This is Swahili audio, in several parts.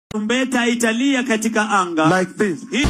Tarumbeta italia katika anga like this. Hii-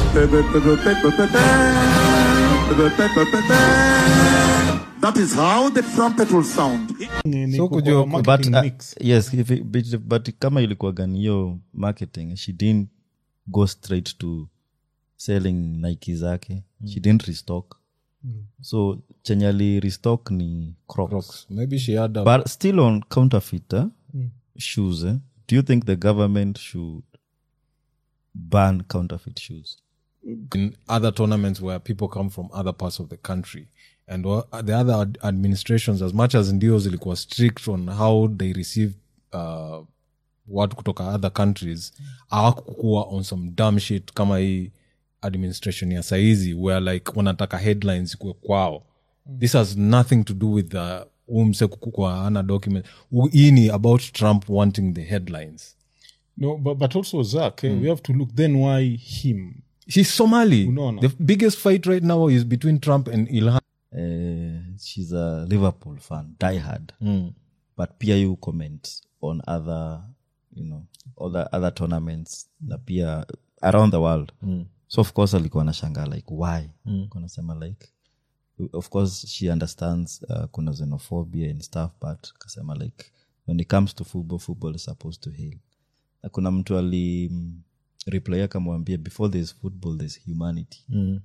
That is how the trumpet will sound. Ni- ni So kwa kujua- marketing but uh, mix. yes if it, but, but kama ilikuwa gani hiyo marketing she didn't go straight to selling nike zake she didn't restock so chenye ali restock ni crocs, Crocs. maybe she had a, but still on counterfeit eh? shoes eh? do you think the government should ban counterfeit shoes in other tournaments where people come from other parts of the country and wha- the other ad- administrations as much as ndio zilikuwa strict on how they receive uh, watu kutoka other countries awakukuwa on some dumb shit kama hii administration ya saizi where like wanataka headlines kue kwao this has nothing to do with the umse kukua ana document U- hii ni about trump wanting the headlines No, but, but also Zach, eh, we have to look then why him. she's somali Unaona? the biggest fight right now is between trump and ilhan uh, she's a liverpool fan die hard but pia you comment on other you know other, other tournaments na pia around the world so of course alikuwa anashangaa like why kunasema like of course she understands uh, kuna xenophobia and stuff but kasema like when it comes to football football is supposed to heal na kuna mtu ali mm, reply akamwambia before there's football there's humanity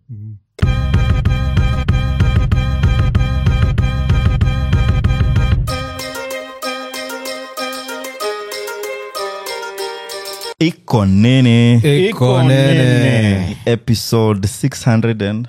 iko nene Iko nene. episode 600 and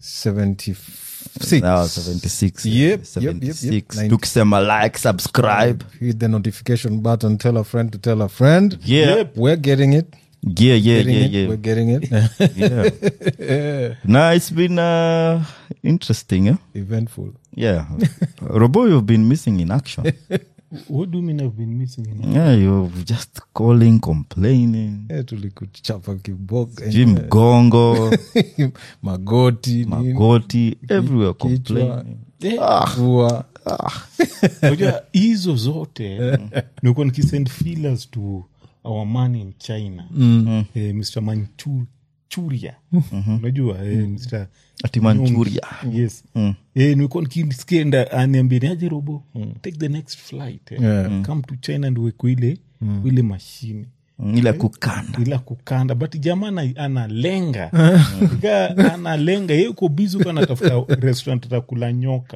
76 now 76 Yep, yep, yep, 76 yep. Nine- tukisema like subscribe hit the notification button tell a friend to tell a friend yeah we're getting it yeah yeah getting yeah it yeah, we're getting it yeah. no it's been uh, interesting eh? eventful yeah robo you've been missing in action What do you mean I've been missing? You know? yeah you're just calling complaining Eh, tulikuchapa kiboga jim mgongo magoti nini, magoti everywhere kichwa. complaining pua. Unajua, hizo zote nilikuwa nikisend feelers to our man in china eh, mr manchuria unajua eh, mr ati manchuria yes eh, nilikuwa nikisikia aniambia niaje robo take the next flight eh. Yeah. come to china and weko ile ile mashine Mm, ile kukanda ila kukanda but jamaa ana- analenga Ika analenga ye uko bizi uko anatafuta restaurant atakula nyoka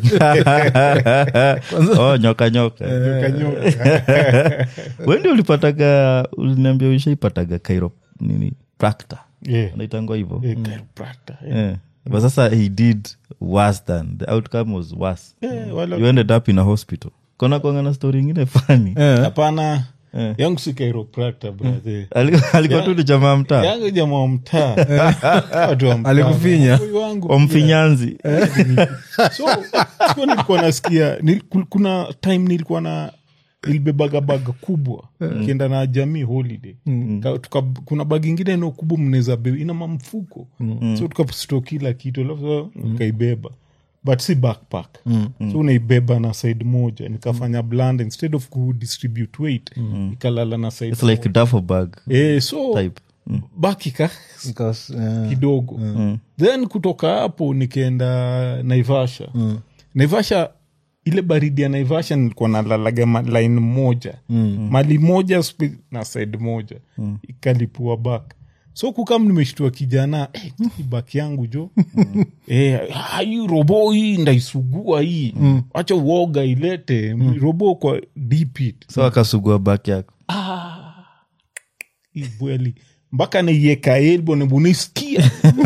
oh, nyoka nyoka nyoka nyoka wendi ulipataga uliniambia ushaipataga kairo nini prakta Yeah. naitangwa hivo Eh, chiropractor, eh. yeah. but sasa he did worse than the outcome was worse Eh, wala- you ended up in a hospital kona kwanga na story ingine fani hapana yangu si chiropractor, brother. alikuwa tu ni jamaa mtaa yangu jamaa wa mtaa Watu wa mtaa. Alikufinya? Huyu wangu wa mfinyanzi so sikuwa nilikuwa nasikia nil, kul- kuna time nilikuwa na nilibebaga baga kubwa kienda na jamii holiday Ka- tuka, kuna bagi ingine no kubwa mnaweza beba ina mamfuko so tukasto kila kitu alafu nikaibeba but si backpack so unaibeba na side moja nikafanya bland instead of kudistribute weight ikalala na side it's like duffel bag eh, so type baki ka Because, eh, kidogo then kutoka hapo nikaenda naivasha naivasha ile baridi ya naivasha nilikuwa nalalaga ma- line moja mali moja spe- na side moja ikalipua bak so kukam nimeshtua kijana eh, hii bak yangu jo eh, ah, hii robo hii ndaisugua hii wacha uoga ilete robo kwa dipit so akasugua bak yako ibweli mpaka naieka elbo nebunisikia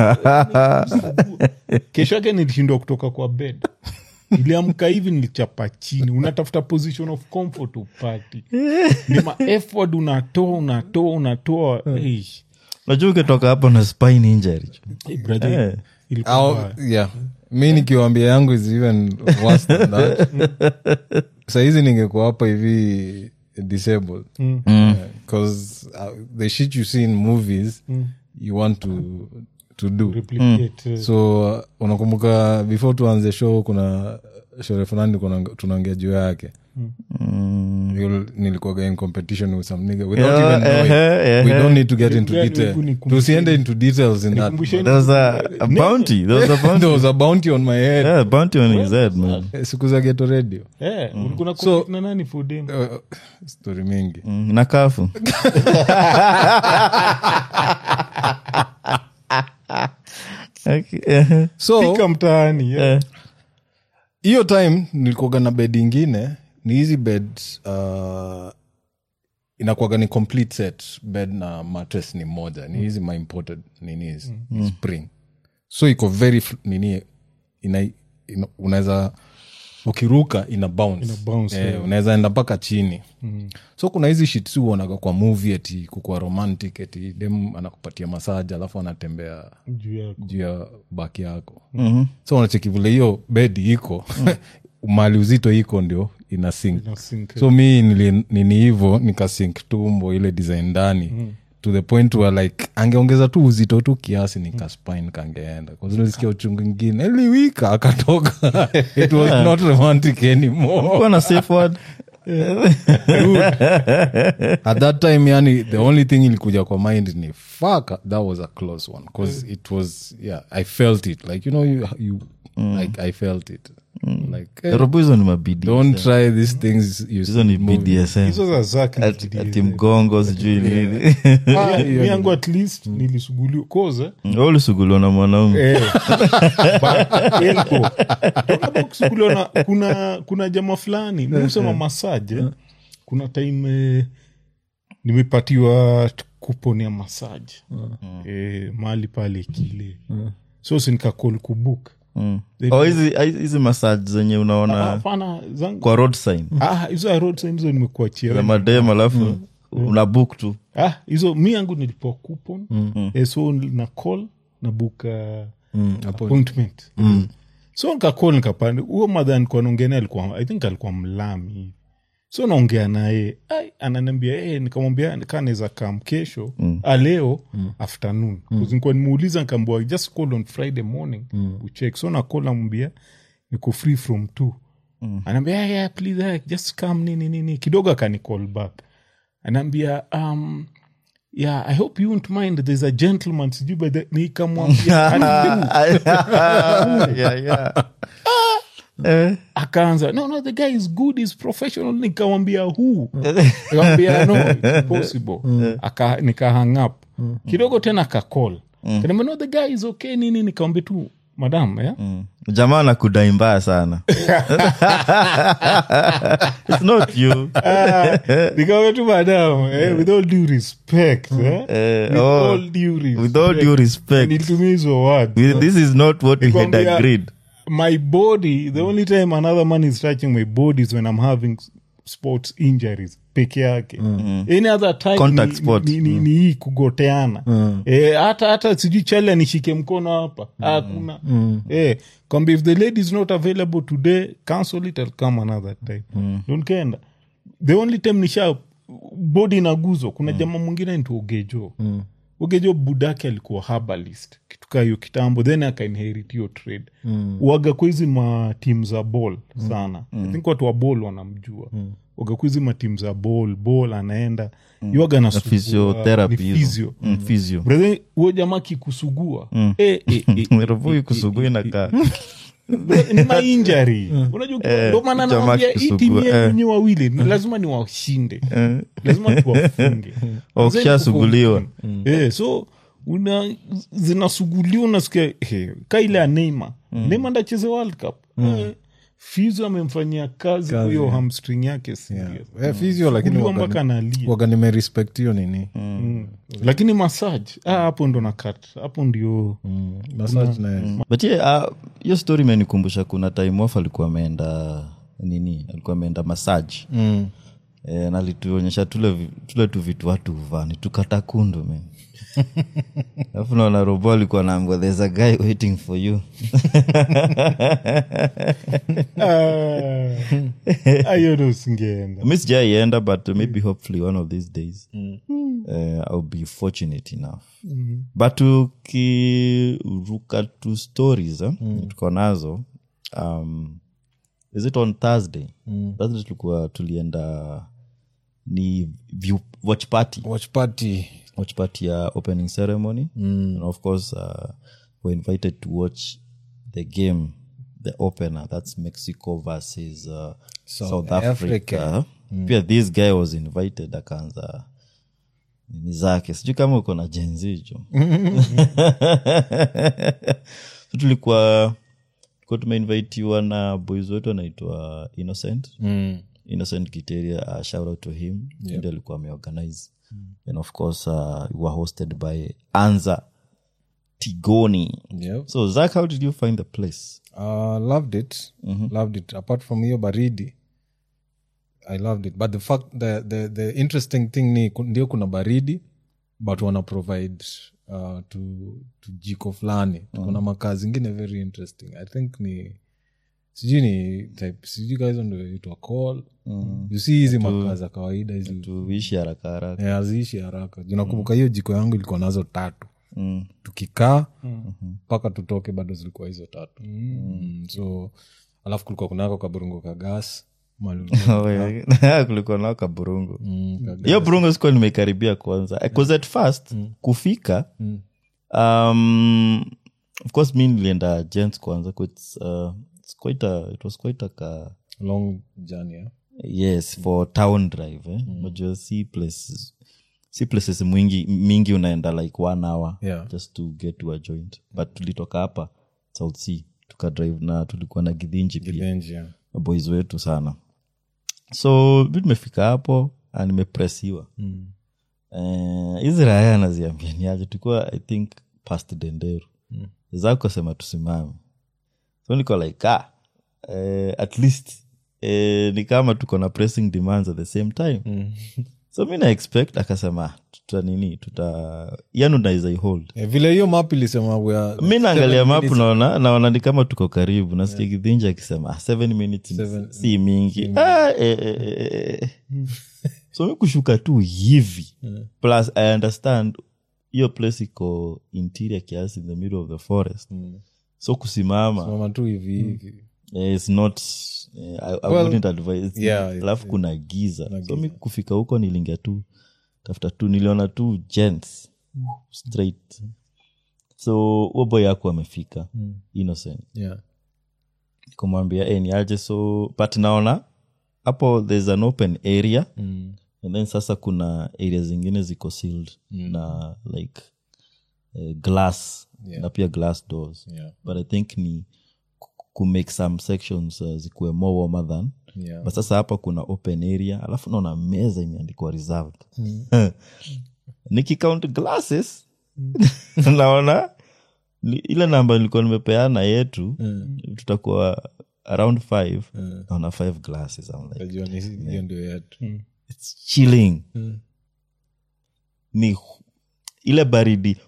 kesho yake nilishindwa kutoka kwa bed iliamka hivi nilichapa chini unatafuta position of comfort upati ni ma effort unatoa unatoa unatoa Eish. najua ukitoka hapo na spine injury Eh, brother, Eh. ilikuwa au- mbaya. yeah mi nikiwambia yangu is even worse than that sahizi ningekuwa hapa hivi disabled because uh, the shit you see in movies you want to to do Replicate, eh, so uh, unakumbuka before tuanze show kuna shore fulani kuna- tunaongea juu yake You'll- nilikuwaga in competition with some nigga without Yeah, even knowing. eh, eh, we eh. don't need to get into Gani detail hebu nikumbushe. tusiende into details in that Nikumbushe- There was a, a bounty. There was a bounty. there was a bounty on my head yeah, bounty on his head, man. Eh, siku za geto radio Eh, ulikuwa na So- compete na nani for dem? Uh, story mingi Mm, na kafu. okay. eh, so Fika mtaani eh. eh, hiyo time nilikuwaga na bed ingine ni hizi bed uh, inakuwaga ni complete set bed na mattress ni moja ni hizi my imported nini hizi spring so iko very fl- nini ina, ina, unaweza ukiruka ina bounce, Ina bounce, eh, yeah. unaweza enda mpaka chini so kuna hizi shit si uonaga kwa movie eti kukua romantic eti dem anakupatia masaja alafu anatembea Juu yako. juu ya baki yako mm-hmm. so unacheki vile hiyo bedi iko mali uzito iko ndio ina sink Ina sink, so mi nili- nini hivo nikasink tumbo ile design ndani mm. to the point where like angeongeza tu uzito tu kiasi nikaspine kangeenda kazilisikia uchungu ingine eliwika akatoka it was not romantic anymore Kuwa na safe word. at that time yani the only thing ilikuja kwa mind ni fuck that was a close one because it was yeah i felt it like you know you, you like i felt it like eh, Robo hizo ni mabidi. don't try these things you Hizo ni see in movies. BDSM. hizo za Zack ni Ati- BDSM. ati mgongo sijui nini Ah, mi yangu at least nilisuguliwa koza Wewe ulisuguliwa na mwanaume Eh, ba- elko. Toka kusuguliwa na- kuna kuna jama fulani musema masaje kuna time eh, nimepatiwa kupon ya masaji eh, mahali pale kile so sinikakol kubuk Mm. Oh, hizi hizi massage zenye unaona hapana zangu kwa road sign ah, hizo ya road sign hizo nimekuachia za wewe. madem alafu una book tu ah, hizo mi yangu nilipewa coupon eh, so na call na buka appointment so nikacall nikapanda huo madha nikuwa naongea naye alikuwa i think alikuwa mlami hivi so naongea naye ai, ananiambia hey, nikamwambia kaa naweza kam kesho mm. leo mm. afternoon mm. nikuwa nimuuliza nikaambia just call on friday morning mm. ucheck so nakol namwambia niko free from two mm. anaambia yeah, yeah, please yeah, just come nini nini kidogo akanicall back anaambia um, yeah i hope you won't mind there's a gentleman sijui by the nikamwambia "Karibu." yeah, yeah. Eh, akaanza no no the guy is good is professional nikamwambia who nikamwambia no it's possible Aka, nika hang up kidogo tena akacall kaniambia no the guy is okay nini nikamwambia tu madam yeah? jamaa nakudai mbaya sana It's not you. nikamwambia tu madam eh, with all due respect eh? Eh, with oh, all due respect with all due respect nilitumia hizo word this is not what we had Nikwambia- agreed my body the only time another man is touching my body is when i'm having sports injuries peke yake any other time Contact ni, sport. ni, ni, ni hii kugoteana eh, hata hata sijui chale nishike mkono hapa hakuna eh, kwamba if the lady is not available today cancel it I'll come another time Don't kenda the only time nisha body inaguzwa kuna jamaa mwingine ntu ogejo ogejo budake alikuwa herbalist kituka hiyo kitambo then akainherit hiyo trade mm. waga kwa hizi matim za ball sana i think watu wa ball wanamjua mm. waga kwa hizi matim za ball ball anaenda mm. iwaga na physiotherapy hizo. physio Mm, physio Brother, huo jamaa kikusugua eh, eh, eh, Roboi kusugui nakaa ni mainjari unajua ndo maana jamaa nawambia hii akisugua, timu eh. yenye wawili ni lazima ni washinde lazima tuwafunge Wakishasuguliwa. Eh, so una zinasuguliwa unasikia eh, ka ile ya neima neima ndacheze world cup eh, fizo amemfanyia kazi kwa hiyo hamstring yake serious. Eh, physio lakini Suguliwa waga- mpaka analia waga nimerespect hiyo nini lakini massage ah, hapo ndo nakat hapo ndio massage na but yeah, uh, hiyo story imenikumbusha kuna time off alikuwa ameenda nini alikuwa ameenda masaji mm. e, na alituonyesha tule, vi- tule tu vitu watu huvaa ni tukata kundu men alafu naona robo alikuwa naambwa there's a guy waiting for you Ah, hiyo ndo usingeenda mi sijaienda but maybe hopefully one of these days uh, ill be fortunate enough but tukiruka tu stories eh, tuko nazo um, is it on thursday thursday tulikuwa tulienda ni view, watch party watch party watch party ya opening ceremony and of course uh, we're invited to watch the game the opener that's mexico versus uh, south, africa, Africa. pia this guy was invited akaanza nini zake sijui kama uko na jenzicho so tulikuwa tulikuwa tumeinvitiwa na boys wetu anaitwa innocent mm. innocent kiteria uh, shout out to him yeah. ndi alikuwa ameorganize and of course uh, we were hosted by anza tigoni yep. so zak how did you find the place uh, loved it loved it apart from hiyo baridi i loved it but the fact the, the, the interesting thing ni ku- ndio kuna baridi but wana provide uh, to, to jiko fulani kuna makaa zingine very interesting i think ni sijui ni type sijui ka hizo ndo itwa call you see hizi makaa za kawaida hizi tuishi haraka haraka Eh, haziishi haraka Juu nakumbuka hiyo jiko yangu ilikuwa nazo tatu Mm. tukikaa mpaka tutoke bado zilikuwa hizo tatu mm. so alafu kulikuwa kunako kaburungo ka gas mali- Oh, yeah. kulikuwa nao kaburungu Mm, ka- hiyo burungu sikuwa nimekaribia kwanza bcause at first kufika um, of course mi nilienda gents kwanza 'cause it's, uh, it's quite a, it was quite a ka, long journey eh? yes for town drive eh? unajua si places si places mwingi mingi unaenda like one hour Yeah. just to get to a joint but tulitoka hapa south sea tukadrive na tulikuwa na gidhinji pia Benji, yeah. boys wetu sana so mi tumefika hapo na nimepresiwa Mm. Eh, hizi raya anaziambia niaje tulikuwa i think past denderu mm. zakosema tusimame so niko like ah, eh, at least eh, ni kama tuko na pressing demands at the same time mm. so mi na expect akasema "Ah, tuta nini tuta yani unaweza hold Eh, vile hiyo map ilisema we are mi naangalia seven mapu minutes- naona naona ni kama tuko karibu nasikia kidhinji akisema "Ah, seven minutes ni- Seven- si mingi ah, eh, eh, eh, eh. so mi kushuka tu hivi plus i understand hiyo place iko interior kiasi in the middle of the forest so kusimama mama tu hivi hivi eh, it's not eh, I, I Well, wouldn't advise yeah, alafu kuna giza so mi kufika huko nilingia tu tafuta tu niliona tu gents straight so huo boy yako amefika innocent yeah. kumwambia e, ni aje so but naona hapo there's an open area mm. and then sasa kuna area zingine ziko sealed na like uh, glass Yeah. na pia glass doors Yeah. but i think ni ku- ku make some sections uh, zikuwe more warmer than Yeah. but sasa hapa kuna open area alafu naona meza imeandikwa reserved nikicount glasses naona ni- ile namba nilikuwa nimepeana yetu tutakuwa around five naona five glasses I'm like, Najua ni- hiyo ndio yetu it's chilling ni hu- ile baridi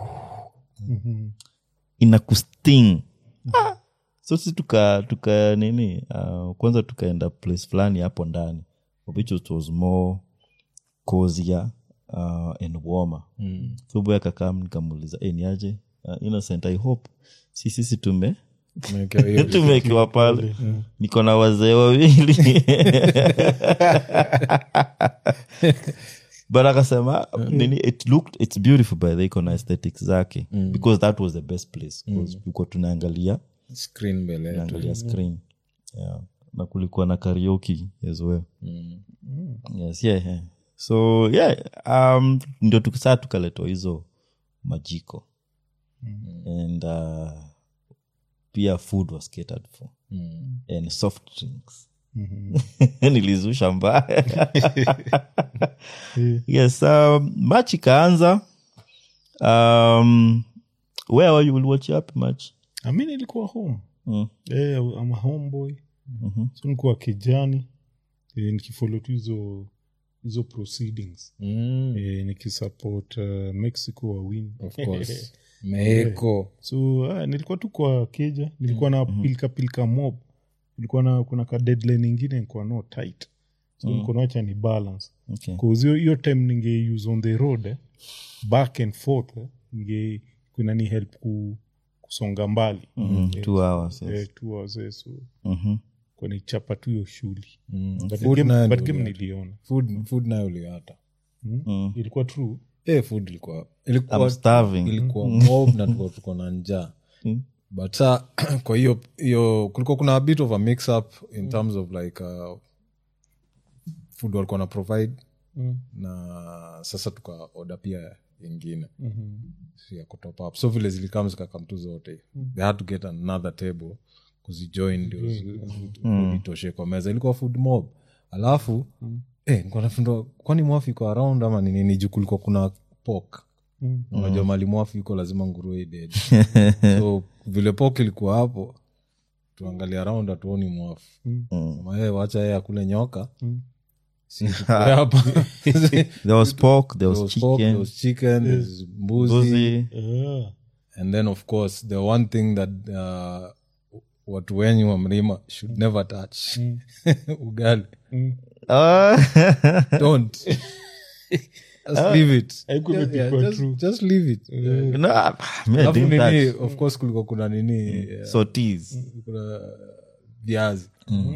ina kusting Ah! so si tuka tuka nini uh, kwanza tukaenda place fulani hapo ndani which it was more cozier uh, and warmer mm. so boy akakam nikamuuliza e, niaje uh, innocent i hope si sisi tume Tumewekewa hiyo tumekiwa pale niko na wazee wawili but akasema nini it looked it's beautiful by the iko na aesthetics zake because that was the best place because tulikuwa tunaangalia screen mbele yetu tunaangalia screen yeah. na kulikuwa na karaoke as well yes yeah, yeah. so yeah um, ndio tuk- saa tukaletwa hizo majiko and uh, pia food was catered for and soft drinks nilizusha mbaya yes um, match ikaanza um, where were you will watch up match ami nilikuwa home mm. eh, I'm a homeboy so nikuwa kijani eh, nikifolo tu hizo hizo proceedings Mm, eh, nikisupport uh, mexico wawin of course meeko so uh, nilikuwa tu kwa keja nilikuwa na pilika pilika mob nilikuwa na kuna ka deadline ingine nilikuwa no tight so nilikuwa nawacha ni balance okay. cause hiyo hiyo time ninge use on the road eh, back and forth eh, ninge kuna ni help ku, kusonga mbali mm, two hours yes. eh, two hours eh, so Mhm. kwanichapa tu hiyo shuli But Food game- nayo but ndio game uliata. niliona food, food nayo uliata ilikuwa true Eh, food ilikuwa ilikuwa, I'm starving. ilikuwa mob na tuko tuko na njaa but sa kwa hiyo hiyo kulikuwa kuna a bit of a mix up in terms of like uh, food walikuwa na provide na sasa tuka oda pia ingine Si ya kutop up so vile zilikam zikakam tu zote they had to get another table kuzijoin ndio zi- food itoshe kwa meza ilikuwa food mob alafu eh, nilikuwa nafundwa kwani mwafu iko around ama ni nini juu kulikuwa kuna pok unajua mali mwafu iko lazima nguruwe idedi so vile pok ilikuwa hapo tuangalia around hatuoni mwafu Sema, "Eh, wacha yeye akule nyoka Si tukule hapa there was pork there There was was pork, there chicken was chicken, there's mbuzi, mbuzi Ah. and then of course the one thing that uh, watu wenyu wa mlima should never touch ugali Ah. don't just leave it Haikuwa Yeah, yeah, imepikwa just, true. just leave it No, ah, me, I alafu didn't nini touch. of course kulikuwa kuna nini eh, Sautees. kuna viazi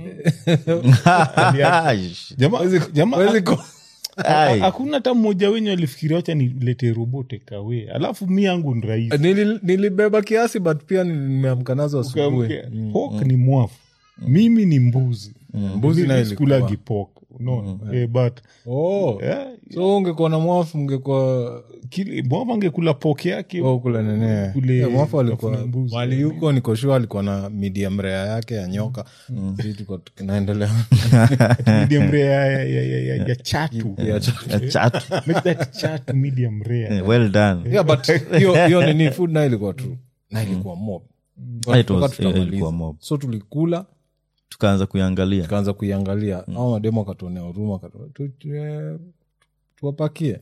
Jama- jama- Huwezi ku- Ai. hakuna hata mmoja wenyu alifikiria wacha nilete robote kawe alafu mi yangu ni rahisi Nili- nilibeba kiasi but pia nimeamka nazo asubuhi Ukaamke, pork ni mwafu mimi ni mbuzi Mbuzi nayo sikulagi ilikuwa. pork unaona Eh, but oh. eh, so ungekuwa na mwafu ungekuwa kile- mwafu angekula pork yake Oh, kule nene Kule Yeah, mwafu alikuwa tafuna mbuzi. mali yuko nikoshua alikuwa na medium rare yake ya nyoka Sisi tuko tunaendelea medium rare ya, ya, ya, ya, ya chatu Ya cha- A chat. make that chatu medium rare well done yeah but hiyo hiyo nini food nayo ilikuwa tu na ilikuwa mob Ah, it Tuka was- tukamaliza. ilikuwa mob. so tulikula tukaanza kuiangalia tukaanza kuiangalia au mademo akatuonea huruma akatu- tu- tu- eh, tuwapakie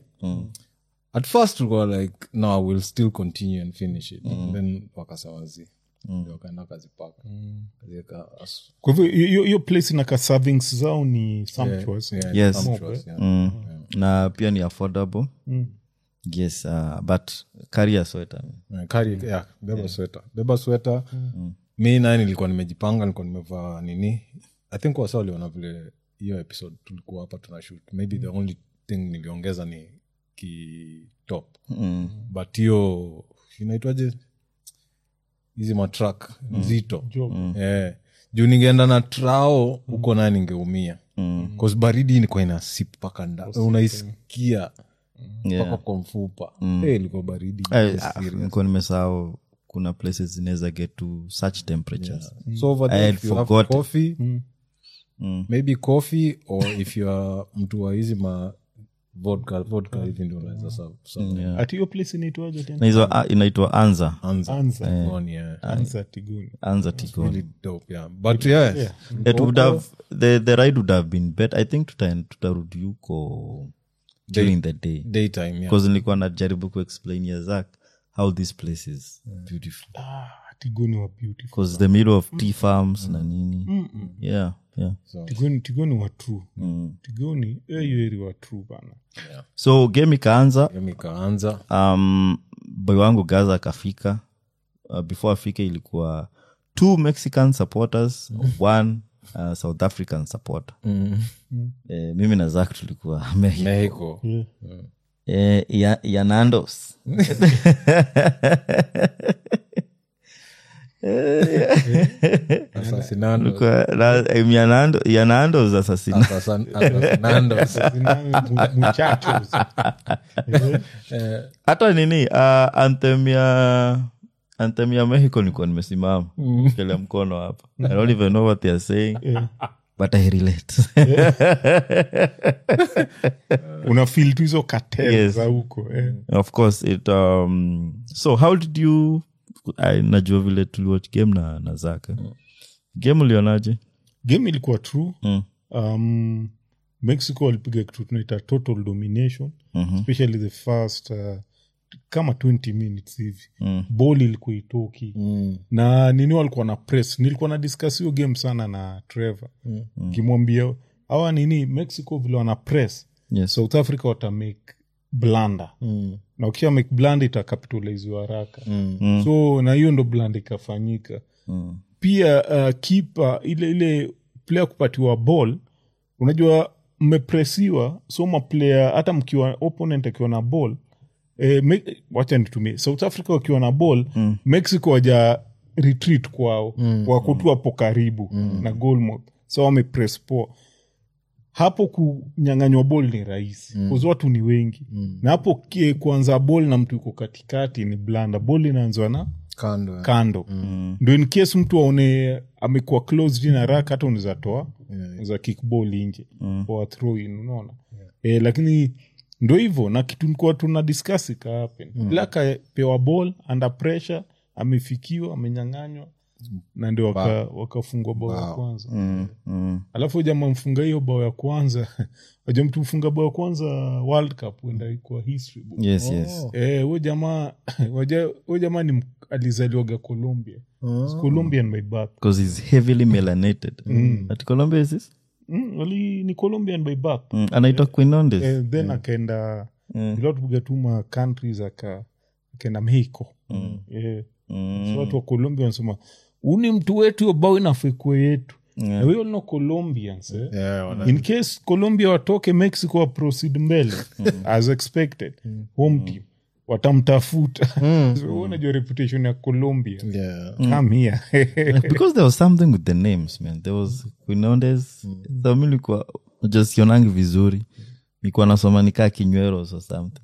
at first tulikuwa like no we'll still continue and finish it then wakasawazi Ndio wakaenda wakazipaka Kaziweka as- kwa hivyo hiyo- hiyo hiyo place na ka servings zao ni sumptuous yeah, Yes. sumptuous, yeah. mm. na pia ni affordable yes uh, but carry a sweater Yeah, carry- yeah, beba sweta beba sweta mi naye nilikuwa nimejipanga nilikuwa nimevaa nini i think wasa waliona vile hiyo episode tulikuwa hapa tuna shoot maybe the only thing niliongeza ni kitop mm. but hiyo inaitwaje hizi matrak nzito eh, juu ningeenda na trao huko naye ningeumia mm. baridi ilikuwa inasip mpaka nda unaisikia mpaka yeah. kwa mfupa Eh, ilikuwa baridi Ay, Yes, ah, serious. nilikuwa nimesahau kuna places zinaweza get to such temperatures so over I there had if you have forgotten. coffee maybe coffee or if you are mtu wa hizi ma vodka vodka hivi ndio unaweza serve- serve. ati hiyo place inaitwaje na tena hizo ah, inaitwa anza Anza. Anza. Tigoni, yeah. anza tiguni anza tikoni Really dope, yeah. but yeah, it would have the, the ride would have been better i think tuta- tutarudi huko during the day daytime yeah. because nilikuwa najaribu kuexplain ya zak how this place is beautiful ah, tigoni wa beautiful because the middle of tea farms na nini yeah yeah tigoni tigoni wa true tigoni eh, hiyo eri wa true bana so game ikaanza Game ikaanza um, boy wangu gaza akafika uh, before afike ilikuwa two mexican supporters one uh, south african supporter eh, mimi na zak tulikuwa Mexico. mexico eh, ya, ya nandos Asasinando. Tulikuwa na- eh, ya Nando- ya nandos asasina Asasan- Asasinandos. muchachos hata nini uh, anthem ya anthem ya mexico nilikuwa nimesimama kele mkono hapa i don't even know what they are saying but i relate una feel tu hizo katel Yes. za huko eh. of course it um, so how did you I, najua vile tuliwatch game na, na zaka game ulionaje game ilikuwa true Mm. um, mexico walipiga kitu tunaita total domination especially the first uh, kama 20 minutes hivi mm. bol ilikuwa itoki mm. na nini walikuwa na press nilikuwa na discuss hiyo game sana na trevor mm. kimwambia awa nini mexico vile wana press Yes. south africa watamake blanda mm. na ukisha make blanda itakapitaliziwa haraka mm. so na hiyo ndo blanda ikafanyika mm. pia uh, kipa ile ile player kupatiwa ball unajua mmepresiwa so maplayer hata mkiwa opponent akiwa na ball eh, me, wacha nitumie south africa wakiwa na ball mm. mexico waja retreat kwao mm. wako tu hapo karibu mm. na goalmouth so wamepress poa hapo kunyanganywa bol ni rahisi mm. watu ni wengi mm. na hapo kie- kuanza bol na mtu yuko katikati ni blanda bol inaanzwa na kando ya- kando mm. ndo in case mtu aone amekuwa close in haraka hata unaweza toa unaweza kick ball nje mm. or throw in unaona eh, lakini ndo hivyo na kitu nikuwa tuna discuss ikahappen mm. ila akapewa ball under pressure amefikiwa amenyanganywa na ndio waka- wakafungwa bao ya kwanza Mm, mm. alafu jamaa mfunga hiyo bao ya kwanza waja mtu mfunga bao ya kwanza world cup uenda kwa history book. yes yes Eh, huyo jamaa waja- huyo jamaa ni m- alizaliwaga colombia It's colombian by birth because he's heavily melanated at colombia is this mm, wali ni colombian by birth mm. anaitwa quinondes eh, then akaenda bila tupiga tuma countries aka akaenda mexico eh, so watu wa colombia wanasema uni mtu wetu hiyo bao inafekwe yetu yeah. we all know colombians eh? Yeah, wana- in case colombia watoke mexico wa proceed mbele as expected home team watamtafuta so unajua reputation ya colombia yeah. come here because there was something with the names man there was quinondes so mi likuwa just sionangi vizuri nikuwa nasoma nikaa kinyweros or something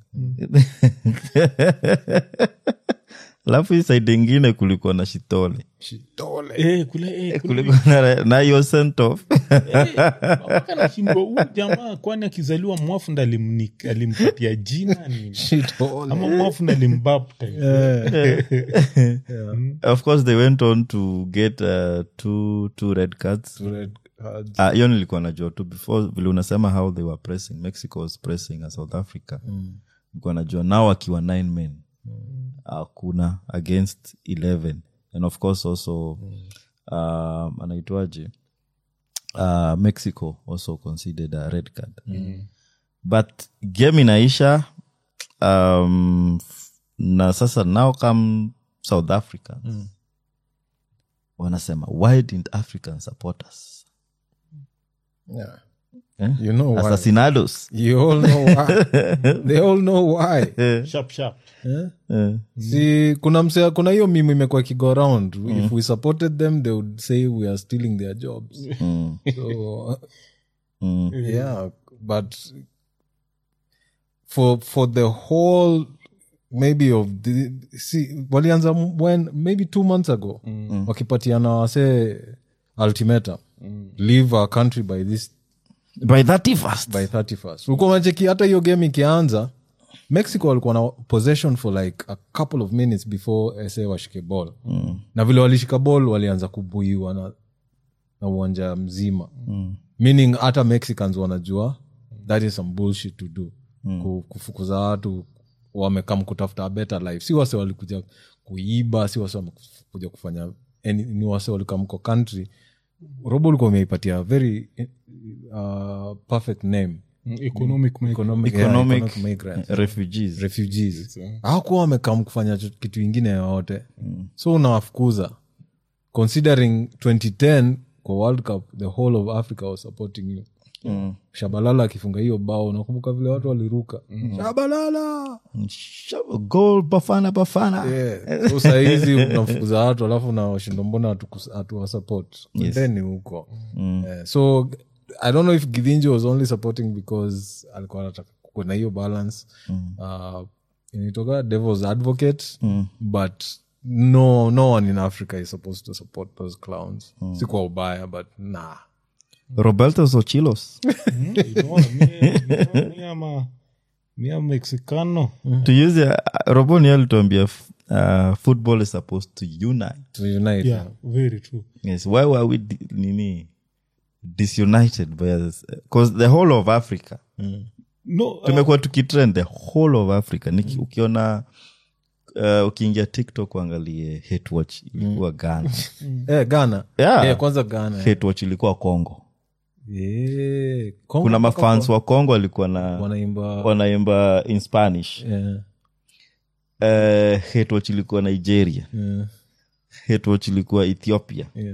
alafu hii side ingine kulikuwa na shitole eh, kule, eh, kule kulikuwa na, na hiyo sent off mpaka nashindwa huu jamaa kwani akizaliwa mwafunda alimni- alimpatia jina nini ama mwafunda alimbaptize of course they went on to get uh, two, two red cards Ah, hiyo nilikuwa najua tu before vile unasema how they were pressing mexico was pressing a south africa nilikuwa najua nao akiwa nine men hakuna against 11 and of course also um, anaitwaje uh, mexico also considered a red card but game inaisha um, f- na sasa now come south africans wanasema why didn't africans support us Yeah. eh? You know why. assassinados You all know why. They all know why. sharp sharp Eh. si kuna msea kuna hiyo mimu imekuwa kigo around if we supported them they would say we are stealing their jobs so Mm. yeah but for for the whole maybe of the see walianza when maybe two months ago wakipatiana wase ultimatum leave our country by this by 31st by 31st ulikuwa unacheki hata hiyo game ikianza mexico walikuwa na possession for like a couple of minutes before sa washike ball mm. na vile walishika ball walianza kubuiwa na, na uwanja mzima mm. meaning hata mexicans wanajua that is some bullshit to do mm. kufukuza watu wamekam kutafuta a better life si wase walikuja kuiba si wase wamekuja kufanya any, ni wase walikamko country robo ulikuwa umeipatia very uh, perfect name Mm, economic make- economic, yeah, Economic economic migrants refugees refugees hawakuwa wamekam kufanya cho- kitu ingine yoyote so unawafukuza considering 2010 kwa world cup the whole of africa was supporting you shabalala akifunga hiyo bao nakumbuka vile watu waliruka shabalala Shove- goal bafana bafana yeah. so sahizi unafukuza watu alafu nawashindo mbona hatuwasupport Yes. then ni huko Eh, so i don't know if gidhinji was only supporting because alikuwa anataka kuwe na hiyo balance uh, inaitoka devils advocate but no no one in africa is supposed to support those clowns si kwa ubaya but nah roberto sochilos Unaona, mie- mie- mie ama- mie ama mexicano to use uh, roboni alituambia f- uh, football is supposed to unite to unite yeah very true yes why were we di- nini disunited because the whole of africa no uh, tumekuwa tukitrend the whole of africa Niki, ukiona uh, ukiingia tiktok uangalie hate watch ilikuwa ghana eh, ghana Yeah. Eh, kwanza ghana hate watch ilikuwa congo Eh, Kongo kuna mpaka mafans wa congo walikuwa na wanaimba wanaimba in spanish yeah, uh, hate watch ilikuwa nigeria yeah, hate watch ilikuwa ethiopia yeah.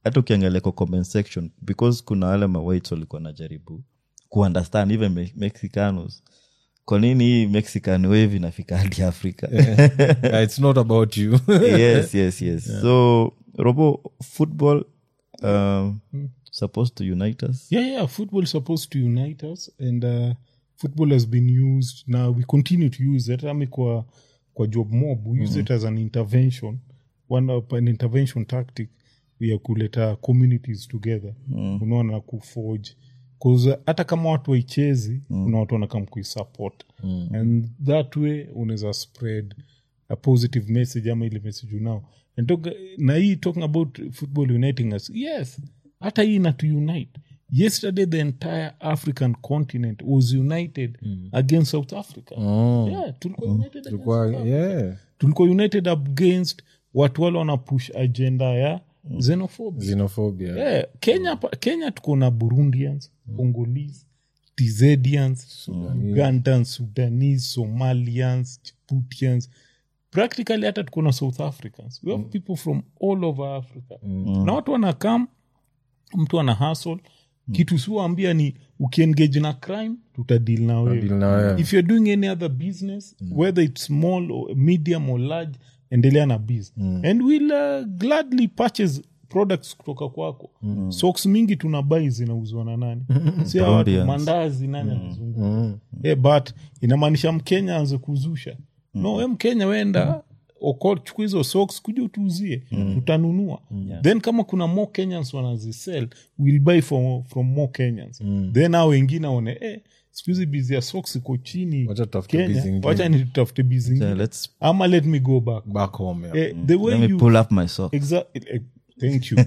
hata ukiangalia kwa comment section because kuna wale mawaites walikuwa najaribu kuunderstand even Me- mexicanos kwa nini hii mexican wave inafika hadi africa Yeah, it's not about you yes yes yes so robo football um, supposed to unite us yeah yeah football is supposed to unite us and uh, football has been used now we continue to use it ami kwa kwa job mob we use it as an intervention one of an intervention tactic ya kuleta communities together unaona kuforge bcause hata kama watu waichezi kuna watu wanakam kuisupport and that way unaweza spread a positive message ama ile message unao and talk, na hii talking about football uniting us yes hata hii inatu unite yesterday the entire african continent was united against south africa yeah, tulikuwa united against Kwa- South Africa. yeah tulikuwa united against watu wale wanapush agenda ya xenophobia xenophobia yeah, kenya pa- kenya tuko na burundians congolese tzedians ugandans sudanese somalians djiboutians practically hata tuko na south africans we have people from all over africa na watu wanakam mtu ana hasl kitu siwaambia ni ukiengage na crime tutadil na wewe Deal na wewe. if you're doing any other business whether it's small or medium or large endelea na business and we'll uh, gladly purchase products kutoka kwako socks mingi tuna bai zinauzwa na nani si hawa watu Colombians. mandazi nani anazunguka Eh, but inamaanisha mkenya aanze kuzusha no we mkenya wenda oko chukua hizo socks kuja utuuzie utanunua then kama kuna more kenyans wanazisell will buy from, from more kenyans then ao wengine aone eh, sikuhizi bizi ya socks iko chini Wacha tutafute biz kenya ingine. wacha nitafute bizi Yeah, ingine let's ama let me go back back home yeah. eh, the way let me you pull up my sock Exactly. Thank you.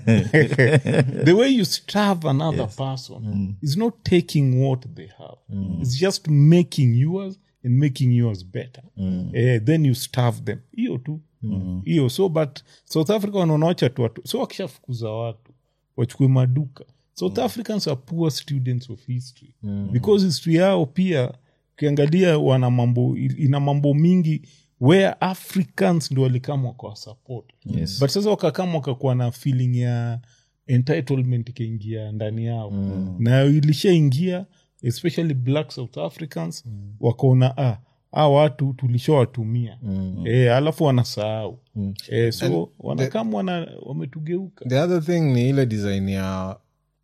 the way you starve another person is not taking what they have. It's just making yours and making yours better. Eh, then you starve them. Hiyo tu. Hiyo. So but South Africa wanaonawacha tu watu. So wakishafukuza watu wachukue maduka. South Africans are poor students of history. Because history yao pia ukiangalia wana mambo ina mambo mingi where africans ndo walikama wakawa support Yes. but sasa wakakama wakakuwa na feeling ya entitlement ikaingia ndani yao mm. na ilishaingia especially black south africans mm. wakaona ah, a watu tulishawatumia mm. e, alafu wanasahau mm. e, so wanakama wana, wametugeuka the other thing ni ile design ya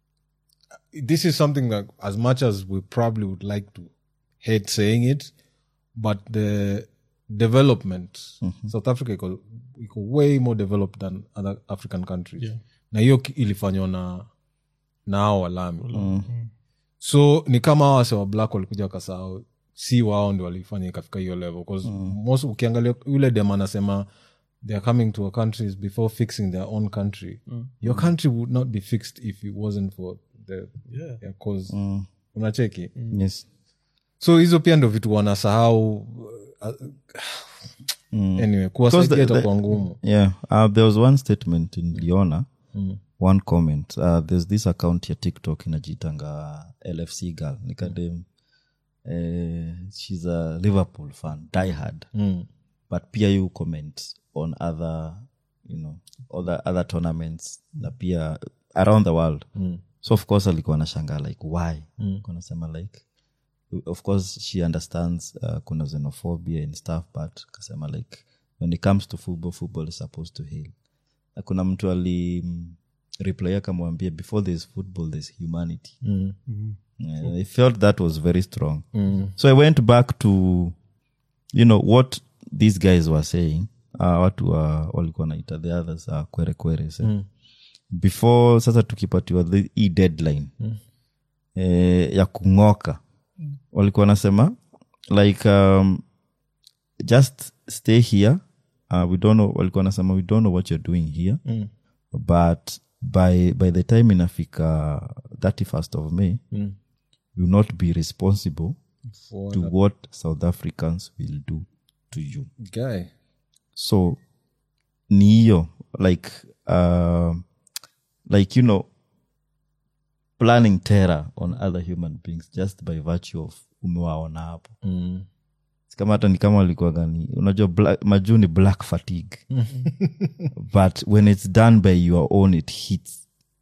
this is something that as much as we probably would like to hate saying it but the development south africa iko, iko way more developed than other african countries Yeah. na hiyo ki- ilifanywa na na hao walami so ni kama hao wase wa black walikuja wakasahau si wao ndi walifanya ikafika hiyo level 'Cause most ukiangalia yule dem anasema they are coming to our countries before fixing their own country your country would not be fixed if it wasn't for the Yeah. their cause unacheki yes so hizo pia ndo vitu wanasahau uh, anyway kuwasaidia Because the- itakuwa ngumu yeah uh, there was one statement in liona one comment uh, there's this account ya tiktok inajitanga lfc girl nikadem uh, she's a liverpool fan diehard Mm. but pia you comment on other you know other, other tournaments na pia around the world so of course alikuwa nashangaa like why mm. nasema like of course she understands uh, kuna xenophobia and stuff but kasema like when it comes to football football is supposed to heal na kuna mtu ali mm, reply akamwambia before there's football there's humanity Mm. Yeah, I felt that was very strong. So I went back to, you know, what these guys were saying. Uh, watu wa walikuwa naita the others uh, kwere kwere say. before sasa tukipatiwa the hii deadline eh, ya kung'oka walikuwa nasema like um, just stay here uh, we don't know walikuwa nasema we don't know what you're doing here but by by the time inafika 31st of may Mm. will not be responsible For to what south africans will do to you guy so ni hiyo like uh, like you know planning terror on other human beings just by virtue of umewaona hapo mm. Si kama hata ni kama walikuwa gani unajua black, majuu ni black fatigue but when it's done by your own it hits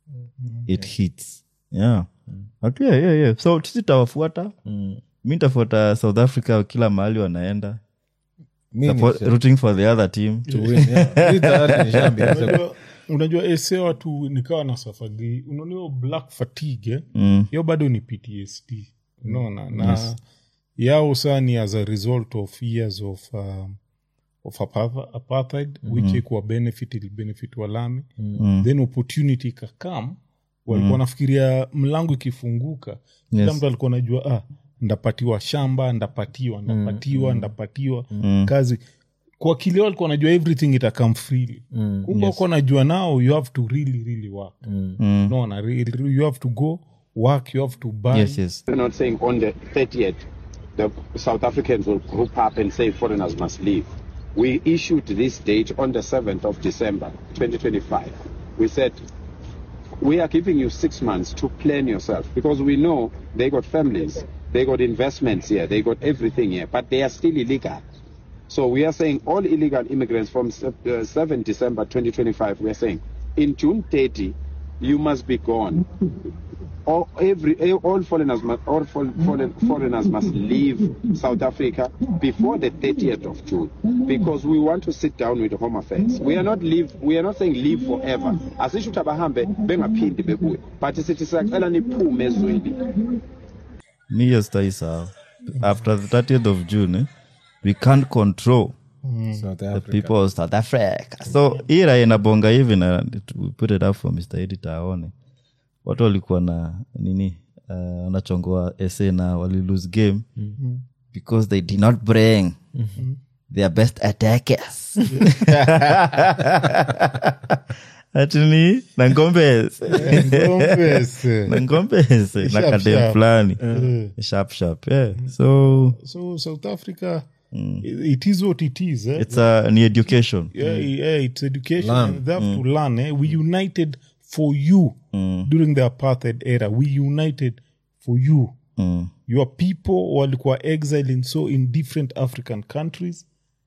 it hits yeah But yeah, yeah, yeah. so sisi tawafuata mi ntafuata south africa kila mahali wanaenda Mi Support- ni- rooting for the other team to win, yeah. Mi tayari nishaambia. unajua, unajua ese watu nikawa na safagi unaonio black fatigue eh? Mm. hiyo bado ni ptsd unaona na yao saa ni as a result of years of um, of apartheid, apartheid which ikuwa benefit ili benefit walami then opportunity ikakam walikuwa nafikiria mlango ikifunguka kila Yes. mtu alikuwa najua ah, ndapatiwa shamba ndapatiwa ndapatiwa ndapatiwa kazi kwa kilio alikuwa najua everything itakam freely kumbe yes. najua now you have to really really work no, na, re- you have to go work you have to buy yes yes We're not saying on the 30th the South Africans will group up and say foreigners must leave. We issued this date on the 7th of December 2025. We said we are giving you six months to plan yourself because we know they got families, they got investments here, they got everything here, but they are still illegal. So we are saying all illegal immigrants from sep- uh, 7 December 2025, we are saying in June 30, you must be gone. All, every, all foreigners must, all fo- foreign, foreigners must leave South Africa before the 30th of June because we want to sit down with the Home Affairs. We are not leave. We are not saying leave forever. Asisho ukuthi abahambe bengaphindi bebuye. But sithi siyacela niphume ezweni. mi hiyo sitaisawa after the 30th of june eh, we can't control South the Africa. people of south africa so hii raha inabonga hivi na we put it up for mr editor aone watu walikuwa na nini uh, wanachongoa ese na wali lose game because they did not bring their best attackers atini na ngombes Ngombese. na ngombes na Sharp, kadem sharp. fulani sharp sharp yeah so so south africa it is what it is eh? it's a ni education yeah, yeah, it's education Learn. and they have to learn eh? we united for you during the apartheid era we united for you your people walikuwa exile in so in different african countries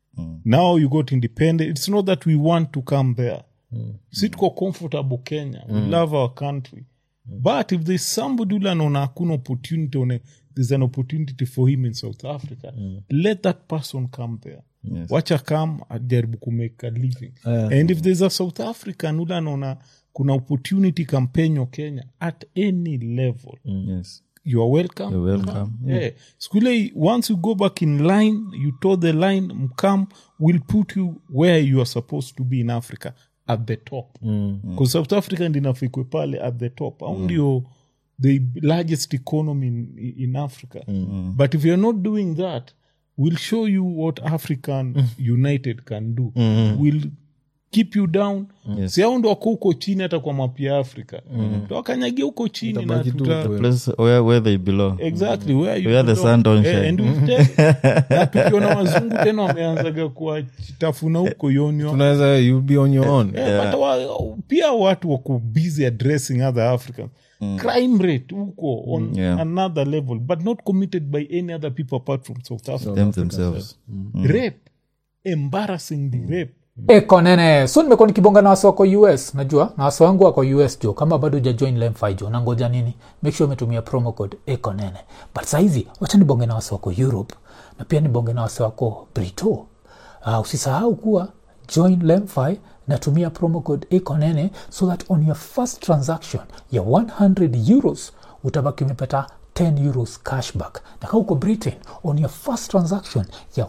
now you got independent it's not that we want to come there si tuko comfortable kenya we love our country but if there's somebody ule anaona hakuna opportunity one there's an opportunity for him in south africa let that person come there wacha come ajaribu kumake a living and if there's a south african ule anaona kuna opportunity kampenyo kenya at any level yes you are welcome You're welcome. yeah. siku ile once you go back in line you toe the line mkam will put you where you are supposed to be in africa at the top because south africa ndinafikwe pale at the top au ndio the largest economy in, in africa but if you're not doing that we'll show you what african united can do we'll keep you down Yes. si au ndo wako huko chini hata kwa mapi ya afrika tawakanyagia huko chini na Utabaki tu tuta, kwe- place where, where they belong exactly where you Where the belong. sun don't Eh, shine. and we've tell- na tukiona wazungu tena wameanzaga kuwatafuna huko yonyo tunaweza you be on your own Eh, but wa, pia watu wako busy addressing other africans crime rate huko on Yeah. another level but not committed by any other people apart from south africa them themselves rape embarrassingly rape eko nene so nimekuwa nikibonga na wasi wako us najua na wasi wangu wako us jo kama bado ujajoin lemfi jo nangoja nini make sure umetumia promo code eko nene but sahizi wacha nibonge na wasi wako europe na pia nibonge na wasi wako brito uh, usisahau kuwa join lemfi natumia promo code eko nene so that on your first transaction ya 100 euros utabaki umepata 10 euros cashback na kaa uko britain on your first transaction ya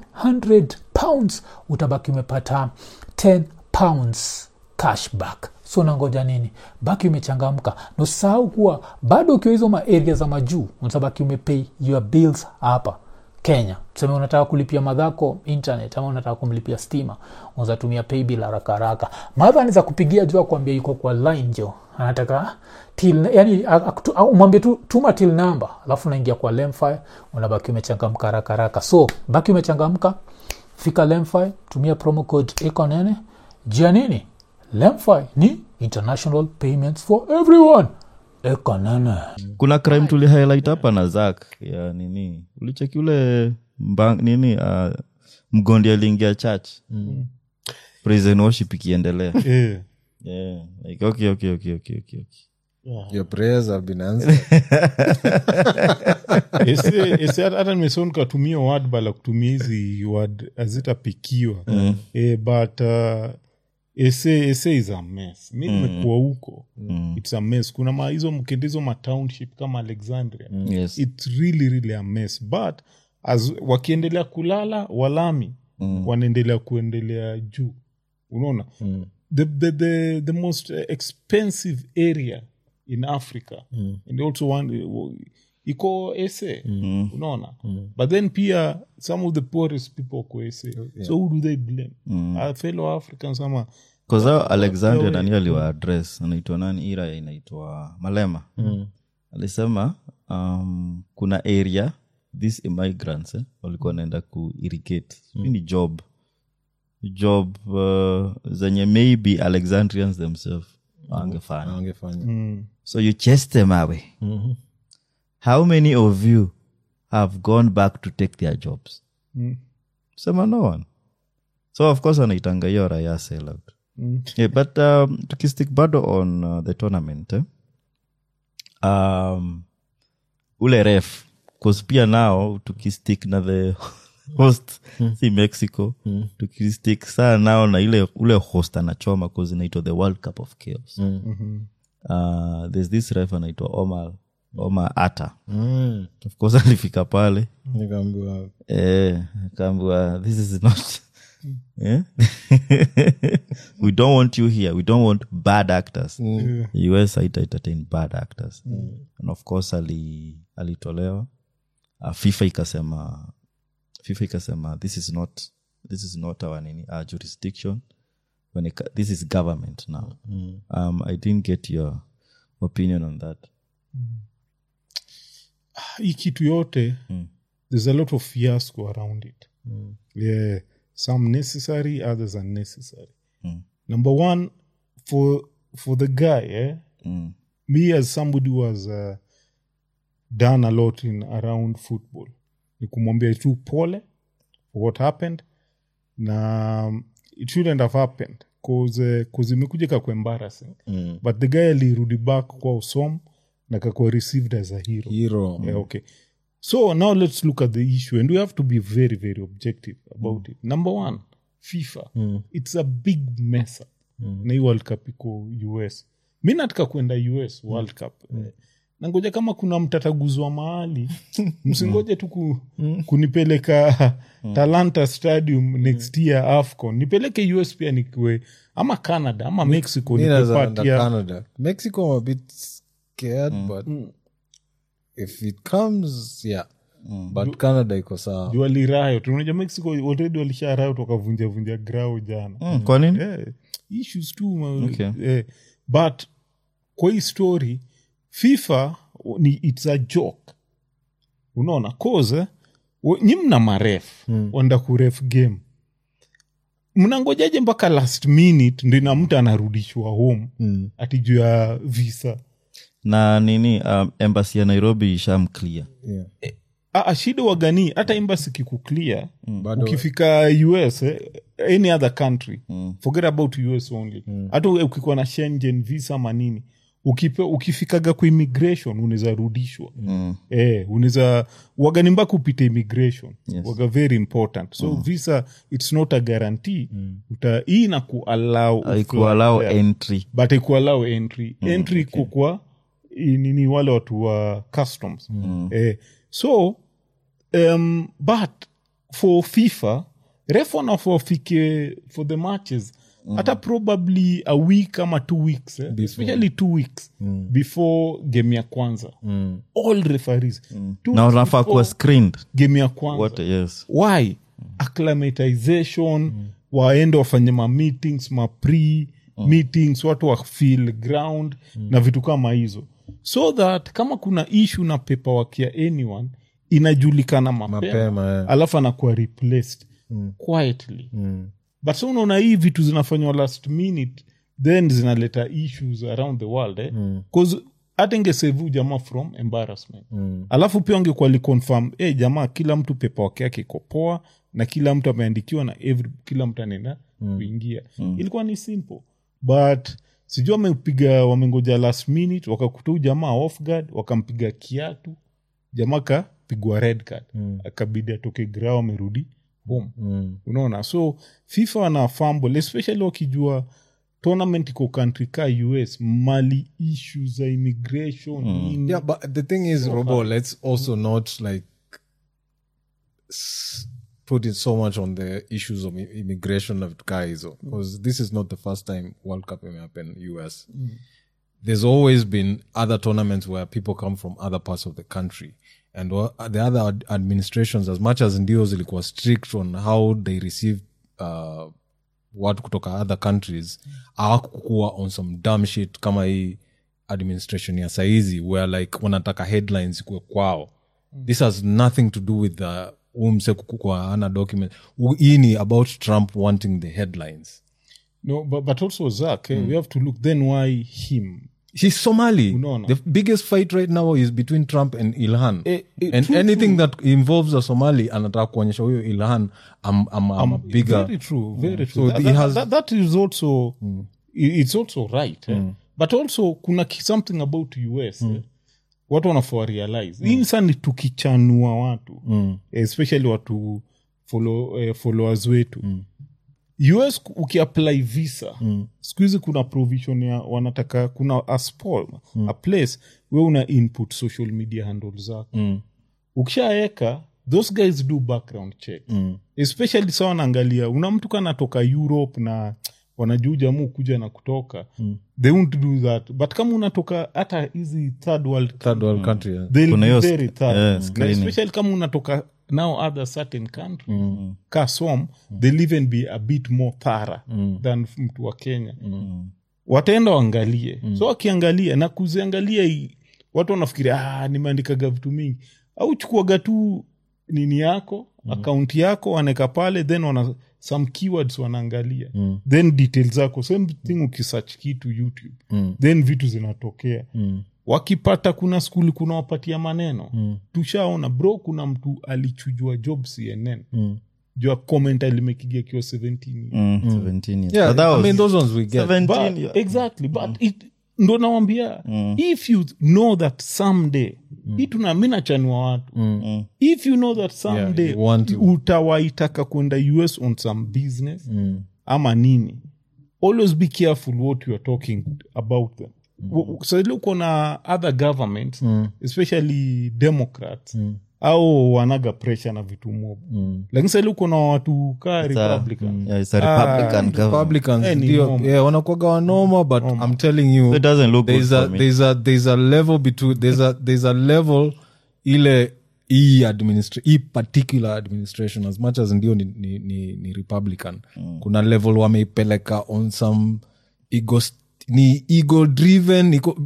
100 pounds utabaki umepata 10 pounds cashback so nangoja nini baki umechangamka na usisahau kuwa bado ukiwa hizo maaria za majuu utabaki umepay your bills hapa kenya tuseme unataka kulipia madhako internet ama unataka kumlipia stima unazatumia paybill haraka haraka madha anaweza kupigia jua kuambia yuko kwa line jo anataka till yani akutu- au umwambie tu tuma till number alafu unaingia kwa lemfi unabaki umechangamka haraka haraka so baki umechangamka fika lemfi tumia promo code ekonene jia nini lemfi ni international payments for everyone ekonene kuna crime tuli highlight hapa na zak ya nini ulicheki ule mbang, nini uh, mgondi aliingia church prison worship ikiendelea eh. yeah. like, okay, okay, okay, okay, okay, okay. your prayers have been answered Ese- ese hata hata nimesema nikatumia word bala kutumia hizi word hazitapikiwa eh, but uh, ese ese is a mess mi nimekuwa huko its a mess kuna ma hizo mkendizo ma township kama alexandria Yes. its really really a mess but as wakiendelea kulala walami wanaendelea kuendelea juu unaona the, the, the, the most uh, expensive area in africa and also one iko ese unaona but then pia some of the poorest people wako ese so who do they blame Our fellow africans ama kazao alexandria Wewe- nani aliwa address anaitwa nani ira inaitwa malema alisema um, kuna area these immigrants eh, walikuwa wanaenda kuirrigate mm. ni job job uh, zenye maybe alexandrians themselves wangefanya Wangefanya. so you chase them away how many of you have gone back to take their jobs sema no one so of course anaitanga hiyo raya sellout yeah, but um, tukistick bado on uh, the tournament eh? um, ule ref bcause pia nao tukistick na the host si mexico tukistick saa nao na ile ule host anachoma bcause inaitwa the world cup of chaos uh, there's this ref anaitwa omar omar ata Mm. of course alifika pale Nikaambiwa, eh, akaambiwa this is not eh? we don't want you here we don't want bad actors us haita entertain bad actors and of course ali alitolewa uh, fifa ikasema fifa ikasema this is not this is not our nini our jurisdiction when it, ca- this is government now um, i didn't get your opinion on that hii kitu yote there's a lot of fiasco around it yeah some necessary others unnecessary number one for for the guy eh, me as somebody who has uh, done a lot in around football ni kumwambia tu pole for what happened na um, it shouldn't have happened cause, uh, cause imekuja kakwa embarrassing mm. but the guy alirudi back kwa usom na kakwa received as a hero hero yeah, okay so now let's look at the issue and we have to be very very objective about it number one fifa it's a big mess up na hii world cup iko us mi nataka kwenda us world cup eh, nangoja kama kuna mtataguzwa mahali msingoje tu ku, kunipeleka talanta stadium next year afcon nipeleke us pia nikiwe ama canada ama mexico Mi naweza enda nikipatia canada mexico i'm a bit scared but if it comes yeah but canada iko sawa juu walirayo tunaja mexico already walisharayo wakavunja vunja grao jana mm, kwa nini yeah, issues tu ma- Okay. eh, but kwa hii story fifa ni its a joke unaona cause wa- nyi mna maref mm. wanda kuref game mnangojaje mpaka last minute ndina mtu anarudishwa home mm. ati juu ya visa na nini um, embassy ya nairobi ishamclear yeah. Ah, shida wagani hata embassy kikuclear Bado- ukifika us eh, any other country forget about us only hata ukikuwa na shengen visa manini ukipe, ukifikaga ku immigration unaweza rudishwa mm. eh, unaweza wagani mpaka upite immigration Yes. waga very important so visa its not a guarantee Uta, hii na kuallow aikualao entry but ikuallow entry entry iko kwa i- nini wale watu wa customs eh, so um, but for fifa ref wanafofike for the matches hata probably a week ama two weeks eh? especially two weeks before game ya kwanza all referees two na weeks unafaa before kuwa screened game ya kwanza what yes why acclimatization waende wafanye ma meetings ma pre meetings watu wa feel ground na vitu kama hizo so that kama kuna issue na paperwork ya anyone inajulikana mapema, Mapema, eh. alafu anakuwa replaced quietly but so unaona hii vitu zinafanywa last minute then zinaleta issues around the world eh? cause hata ingesevu jamaa from embarrassment alafu pia ungekuwa liconfirm eh jamaa kila mtu pepa wake yake iko poa na kila mtu ameandikiwa na every, kila mtu anaenda kuingia ilikuwa ni simple but sijui wamepiga wamengoja last minute wakakuta huyu jamaa off guard wakampiga kiatu jamaa kapigwa red card akabidi atoke gra amerudi home unaona so fifa wana fumble especially wakijua tournament iko country ka us mali issue za immigration nini. Yeah, but the thing is, Robo, let's also not like s- put it so much on the issues of i- immigration of guys because this is not the first time World Cup may happen US. There's always been other tournaments where people come from other parts of the country. And wha- the other ad- administrations, as much as ndio zilikuwa strict on how they receive uh, watu kutoka other countries hawakukuwa on some dumb shit kama hii administration ya saizi where like wanataka headlines kwe kwao this has nothing to do with the umse kukukwa ana document U- hii ni about trump wanting the headlines no but, but also zak eh, we have to look then why him she's somali Unaona. the biggest fight right now is between trump and ilhan Eh, eh, and true, anything that involves a somali anataka kuonyesha huyo ilhan I'm, I'm, I'm a bigger very true very So true that, he that, has- that, that is also i- it's also right eh? but also kuna ki- something about us eh? watu wanafaa realize hii sa ni tukichanua watu especially watu follow, eh, followers wetu us ku- ukiapply visa mm. siku hizi kuna provision ya wanataka kuna a, spot, a place we una input social media handle zako mm. ukishaeka those guys do background check mm. especially sa wanaangalia una mtu kanatoka europe na wanajuu jamu kuja na kutoka mm. they won't do that but kama unatoka hata hizi third world third world country yeah. they'll Kuna be hiyo very sc- thorough. yeah, Na screening. especially kama unatoka now other certain country ka som they'll even be a bit more thara than mtu wa kenya wataenda waangalie so wakiangalia na kuziangalia hii, watu wanafikiria ah, nimeandikaga vitu mingi au chukuaga tu nini yako akaunti yako wanaweka pale then wana some keywords wanaangalia then details zako same thing ukisearch kitu youtube then vitu zinatokea wakipata kuna skuli kuna wapatia maneno tushaona bro kuna mtu alichujwa job cnn jua comment alimekigia kiwa 17 Mm, 17 years. Yeah, But that I was mean those ones we get 17 but, yeah. exactly but it, ndo nawambia if you know that someday hii tuna mi nachanua watu if you know that someday you want to. utawaitaka kwenda us on some business ama nini always be careful what you are talking about them mm. saili uko na other governments especially democrats au wanaga pressure na vitu mob lakini saili uko na watu kaa republican Yeah, it's a Republican government. Republicans Eh, ni ndio normal. yeah, wanakuwaga wanoma but i'm telling you So it doesn't look good there's a, for me. there's a there's a level between there's a there's a level ile hii administra- hii particular administration as much as ndio ni, ni, ni, ni republican kuna level wameipeleka on some ego ni ego driven iko,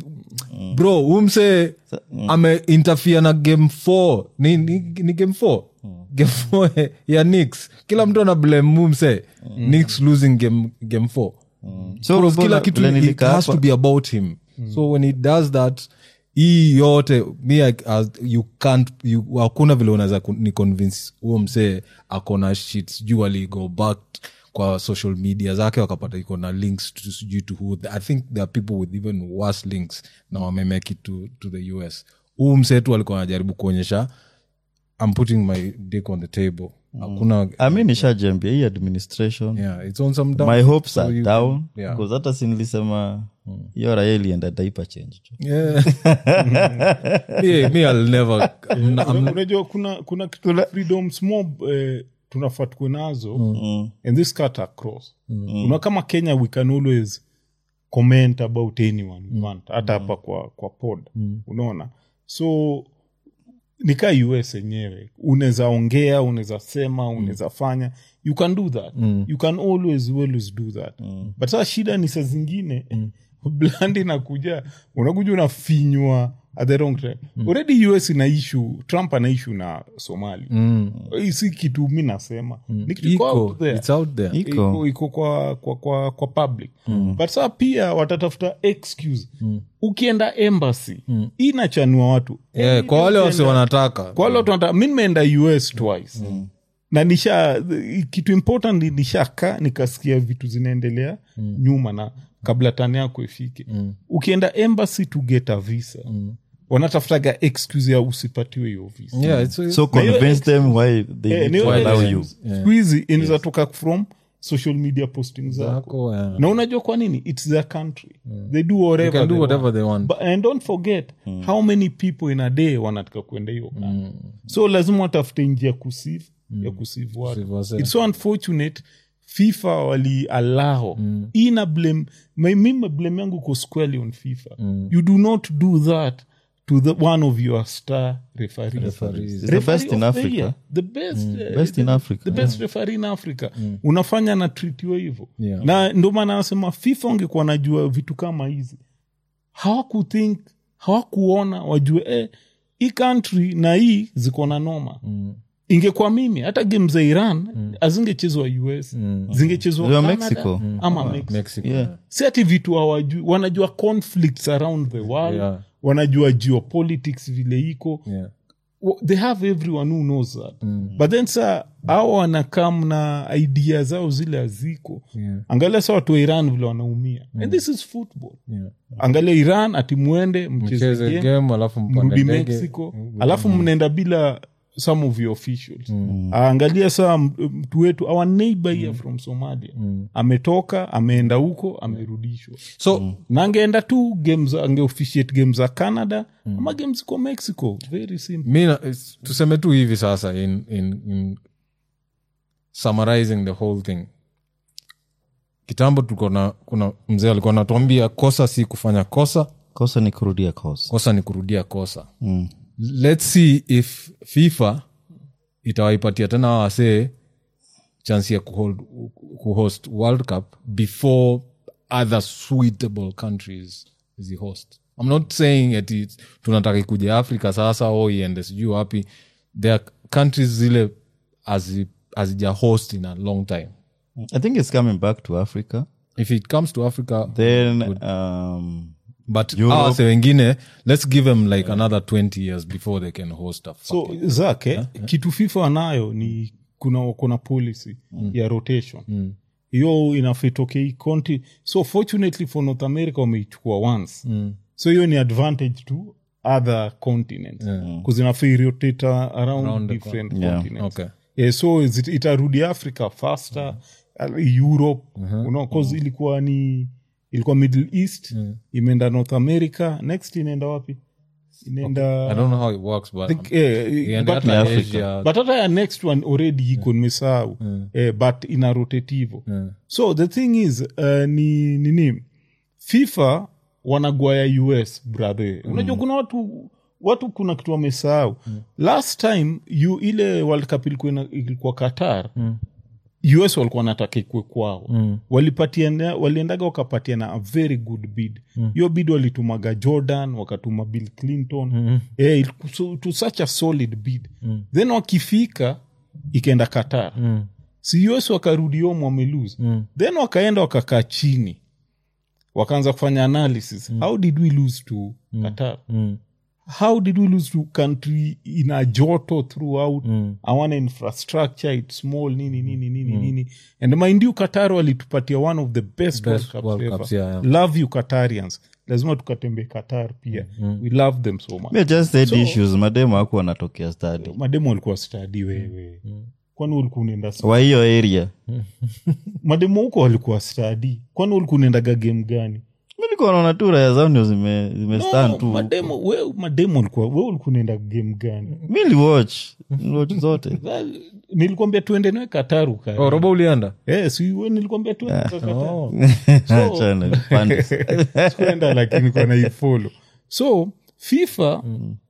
bro umse ameinterfere na game 4 ni, ni, ni game 4 game 4 ya nix kila mtu ana blame mumse nix losing game game 4 So, Because kila Robola, kitu vile it nilikaa has to hapa- be about him so when he does that hii yote mi like, as, you can't you, hakuna vile unaweza ku- ni convince huo msee akona shit sijuu aligo back kwa social media zake wakapata iko na links to sijui to who i think there are people with even worse links na wamemake it to, to the us huu msee tu alikuwa anajaribu kuonyesha i'm putting my dick on the table hakuna ami nishajambia hii administration yeah, it's on some dumb my shit, hopes so are you down can- yeah. because hata sinilisema hiyo raya ilienda diaper change tu. Yeah. me, me, I'll never. I'm, I'm, unajua kuna kuna kitu freedoms mob eh, tunafaa tukwe nazo and this cut across una kama kenya we can always comment about anyone we want hata hapa kwa kwa pod unaona so nikaa us yenyewe unaweza ongea unaweza sema unaweza fanya you can do that you can always always do that but saa shida ni saa zingine blandi nakuja unakuja unafinywa at the wrong time already us ina issue trump ana issue na somali hii si kitu mi nasema ni kitu iko iko, out there it's out there. Iko. iko, iko kwa, kwa, kwa, kwa public but saa pia watatafuta excuse ukienda embassy inachanua watu Yeah, kwa wale wase wanataka kwa wale watu wanataka- mi nimeenda us twice na nisha kitu important ni nishaka nikasikia vitu zinaendelea nyuma na kabla tani yako ifike ukienda embassy to get a visa wanatafutaga excuse ya usipatiwe hiyo visa yeah it's, so convince them why they Eh, need ni to wale allow excuse. you Siku hizi inaweza toka from social media posting zako zako, yeah. na unajua kwa nini its their country they do whatever, They can do they whatever want. they want. But, and don't forget how many people in a day wanataka kuenda hiyo mm. so lazima watafute njia kusive ya kusive watu Kusieve wase. its so unfortunate fifa walialao mm. ina blame my- mimi blame yangu ko squarely on fifa you do not do that to the one of your star referees. Referees. the best Referee in of the Africa. year. the best, uh, Best in the- Africa. the best referee in africa unafanya na tritiwa hivyo Yeah. na ndio maana anasema fifa ungekuwa najua vitu kama hizi hawakuthink hawakuona wajue eh, hii country na hii ziko na noma mm. ingekuwa mimi hata game za iran mm. azingechezwa us mm. zingechezwa Ziwa Canada Mexico. ama mexico, mexico Yeah. si ati vitu hawajui wanajua conflicts around the world Yeah. wanajua geopolitics vile iko yeah Well, they have everyone who knows that but then sa au wanakam na idea zao zile haziko Yeah. angalia sa watu wa iran vile wanaumia and this is football yeah angalia iran ati mwende mcheze cheze game, game alafu mpande mrudi ndege mexico alafu mnaenda bila some of your officials angalia saa m- mtu wetu our neighbor here from somalia ametoka ameenda huko amerudishwa so na angeenda tu games angeofficiate game za canada ama game ziko mexico very simple mi na- it's- tuseme tu hivi sasa in, in, in summarizing the whole thing kitambo tulikuwa na kuna mzee alikuwa anatuambia kosa si kufanya kosa kosa ni kurudia kosa kosa ni kurudia kosa mm. let's see if fifa itawaipatia tena hawa wasee chance ya kuhold, kuhost world cup before other suitable countries zihost i'm not saying ati tunataka kuja africa sasa o iende sijui wapi there are countries zile hazi- hazija host in a long time i think it's coming back to africa if it comes to africa then um, but Europe. hawa wasee wengine let's give them like another 20 years before they can host a so zake kitu fifa wanayo ni kuna kuna policy ya rotation hiyo inafitokei konti so fortunately for north america wameichukua once so hiyo ni advantage to other continents bcause inafai rotate around, Around the different Yeah. continents Okay. yeah, so it- itarudi africa faster uh, europe you know, 'cause ilikuwa ni ilikuwa middle east imeenda north america next inaenda wapi inaenda I don't know how it works, but think, eh, iende but- hata Africa. Asia. but hata ya next one already iko nimesahau eh, but ina rotate hivo so the thing is uh, ni nini fifa wanagwaya us brother unajua kuna watu watu kuna kitu wamesahau last time you, ile world cup ilikuwa, ina- ilikuwa qatar us walikuwa nataka ikwe kwao mm. walipatiana waliendaga wakapatiana a very good bid hiyo bid walitumaga jordan wakatuma bill clinton mm. eh, iliku- so, to such a solid bid mm. then wakifika ikaenda qatar mm. si us wakarudi home wamelose mm. then wakaenda wakakaa chini wakaanza kufanya analysis mm. how did we lose to mm. qatar Mm. how did we lose to country ina joto throughout mm. awana infrastructure its small nini nini nini mm. nini and mind you qatar walitupatia one of the best, Best world cups World ever. Cups, yeah, yeah. love you qatarians lazima tukatembe qatar pia we love them so much we just said issues mademo aku wanatokea stadi mademo walikuwa stadi wewe kwani ulikuwa unaenda st- wa hiyo area mademo huko walikuwa stadi kwani ulikuwa unaendaga game gani milikuwa naona tu raya zao ndio zime, zimestand no, tu mademo we mademo ulikuwa we ulikuwa unaenda game gani miliwatch watch zote Well, nilikwambia tuende nawe kataru ka Oh, robo ulienda Eh, si we nilikwambia tuende kwa Qatar. oh. Achana, pande. sikuenda lakini kwa naifolo so fifa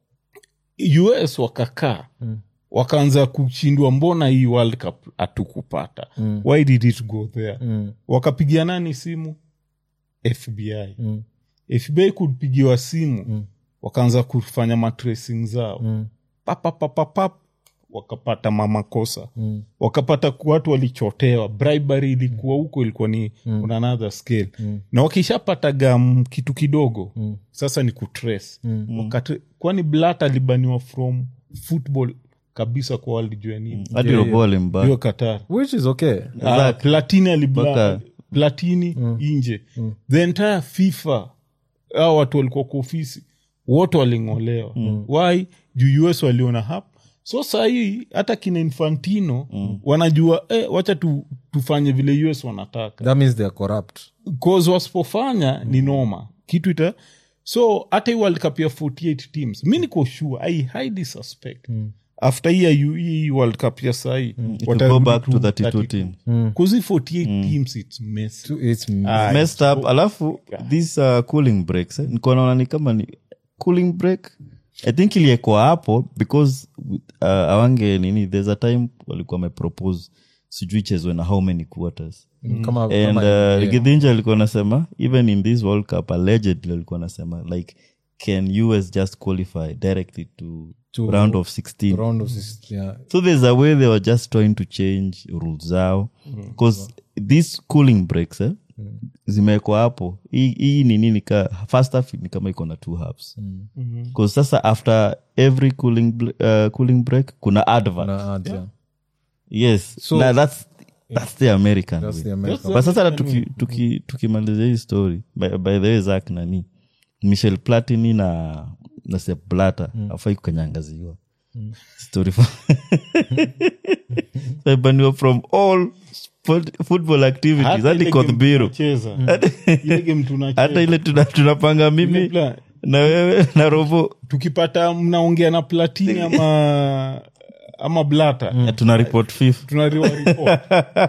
us wakakaa wakaanza kushindwa mbona hii world cup hatukupata why did it go there wakapigia nani simu fbi fbi kupigiwa simu wakaanza kufanya matracing zao papapapapap wakapata mamakosa mm. wakapata ku- watu walichotewa bribery ilikuwa huko ilikuwa ni mm. on another scale mm. na wakishapataga mm, kitu kidogo mm. sasa ni kutrace mm. Wakati, kwani blat alibaniwa from football kabisa kwa walijua nini hadi robo alimbaka. hiyo qatar which is okay Ah, platini alibla Mpaka platini inje the entire fifa au watu walikuwa kwa ofisi wote waling'olewa why juu us waliona hap so sahii hata kina infantino wanajua eh, wacha tu, tufanye vile us wanataka that means they're corrupt cause wasipofanya ni noma kitu ita so hata hii world cup ya 48 teams mi niko sure i highly suspect after hii ya U- hii world cup ya sahii It will go back to 32 teams. bcause hii 48 teams its messy. it's Ah, messed up alafu this uh, cooling breaks eh? niko naona ni kama ni cooling break i think iliekwa hapo because uh, awange nini there's a time walikuwa wamepropose sijui chezwe na how many quarters kama, and kama uh, Githinji alikuwa nasema even in this world cup allegedly alikuwa nasema like can us just qualify directly to, To round of 16 round of six- yeah. so there's a way they were just trying to change rules zao because these cooling breaks eh, zimewekwa hapo hii hii ni nini ka first half ni kama iko na two halves because sasa after every cooling, bl- uh, cooling break kuna advert Na ads, yeah. yes So- na that's that's the american That's way. the American. but sasa tuki- tuki- tukimalizia hii story by, by the way zak nani michel platini na na Sepp Blatter afai kukanyangaziwa story for- Wamebaniwa from all sport- football activities Hata hadi ile game Kothbiro. tunacheza. Ile game tunacheza. hata ile tuna- tunapanga mimi Ile pla- na wewe na robo tukipata mnaongea na platini ama ama blata tuna report fifth tunariwa report.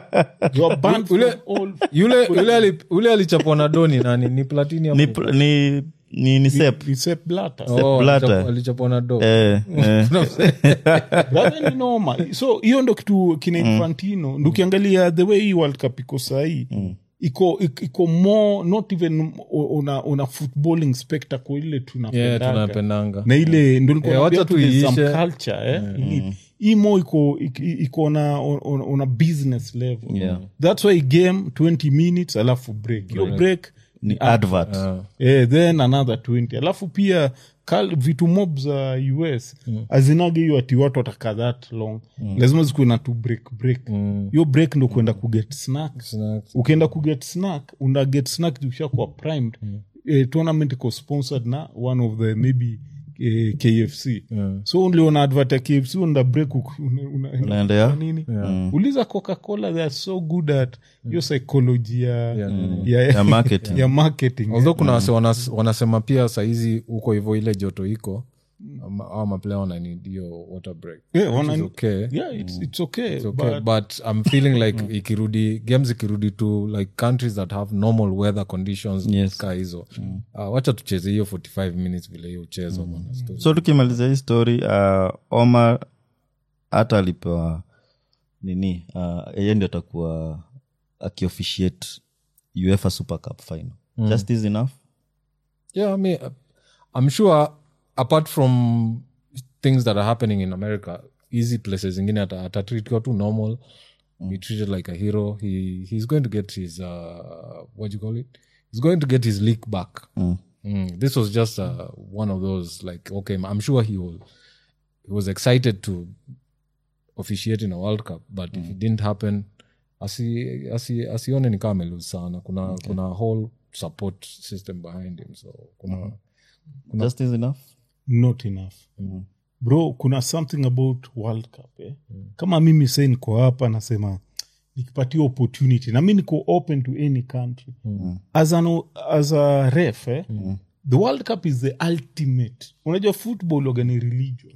You are banned from Ule- all- yule yule ali- yule alichapwa na doni nani ni platini ni, pl- ni, ni, ni sep ni Sepp Blatter. Oh, Blatter. alichapwa- alichapwa na do eh, eh. Brother, ni noma so hiyo ndo kitu kina infantino ndo ukiangalia the way hii world cup iko sahii iko ik- iko more not even una, una footballing spectacle ile yeah, tunapendaga tunapendanga na ile ndo nilikuwa Eh, naambia wacha tu there's some tuiishe. culture eh? Ili- hii mo iko ik- iko na on, on a business level Yeah. that's why game 20 minutes alafu break hiyo break ni advert eh, then another 20 alafu pia kal, vitu mob za us mm. azinaga hiyo ati watu watakaa that long mm. lazima zikuwe na tu break break hiyo break ndo kuenda kuget snack Snacks. ukienda kuget snack una get snack ushakuwa primed eh, tournament iko sponsored na one of the maybe eh, kfc so uliona advert ya kfc unda break uku- una- una- Unaenda ya? nini uliza coca-cola they are so good at hiyo psychology ya, ya, Ya marketing. ya marketing although kuna wase wanas, wanasema pia sahizi huko hivyo ile joto iko ama- au maplaya wananid hiyo water break Yeah, Which wana- is okay. yeah, it's, it's okay, It's okay, but but, i'm feeling like ikirudi games ikirudi to like countries that have normal weather conditions Yes. ka hizo uh, wacha tucheze hiyo 45 minutes vile hiyo uchezo bwana. Story. so tukimalizia hii story uh, omar hata alipewa nini uh, yeye ndio atakuwa akiofficiate uefa super cup final just is enough yeah i mean uh, i'm sure apart from things that are happening in america easy places zingine ata- atatritiwa tu normal be treated like a hero he he's going to get his uh what do you call it he's going to get his leak back Mm, this was just uh, one of those like okay i'm sure he will he was excited to officiate in a world cup but if it didn't happen asi asi asione ni kama amelose sana kuna kuna whole support system behind him so kuna just is enough not enough bro kuna something about world cup eh? kama mimi sai niko hapa nasema nikipatia opportunity na mi niko open to any country as, an, as a ref eh? the world cup is the ultimate unajua football waga ni religion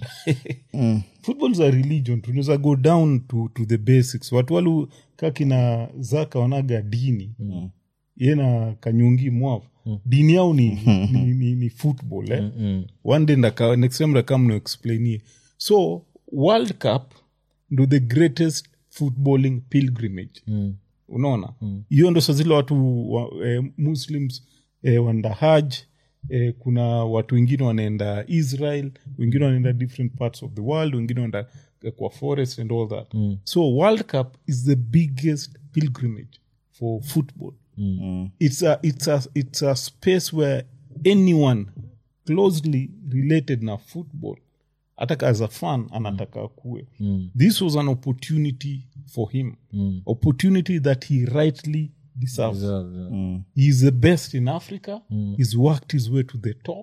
football is a religion tunaweza go down to, to the basics watu walu kakina zaka wanaga dini mm. ye na kanyungi mwavu dini yao ni, ni, ni, ni football eh? one day ndaka, next time ndakam noexplainie so world cup ndo the greatest footballing pilgrimage unaona hiyo ndo sazile watu wa, eh, muslims eh, wanaenda haj eh, kuna watu wengine wanaenda israel wengine wanaenda different parts of the world wengine wanaenda eh, kwa forest and all that so world cup is the biggest pilgrimage for football it's a it's a it's a space where anyone closely related na football hata as a fan anataka kuwe this was an opportunity for him opportunity that he rightly deserves Deserve, yeah. he's the best in africa he's worked his way to the top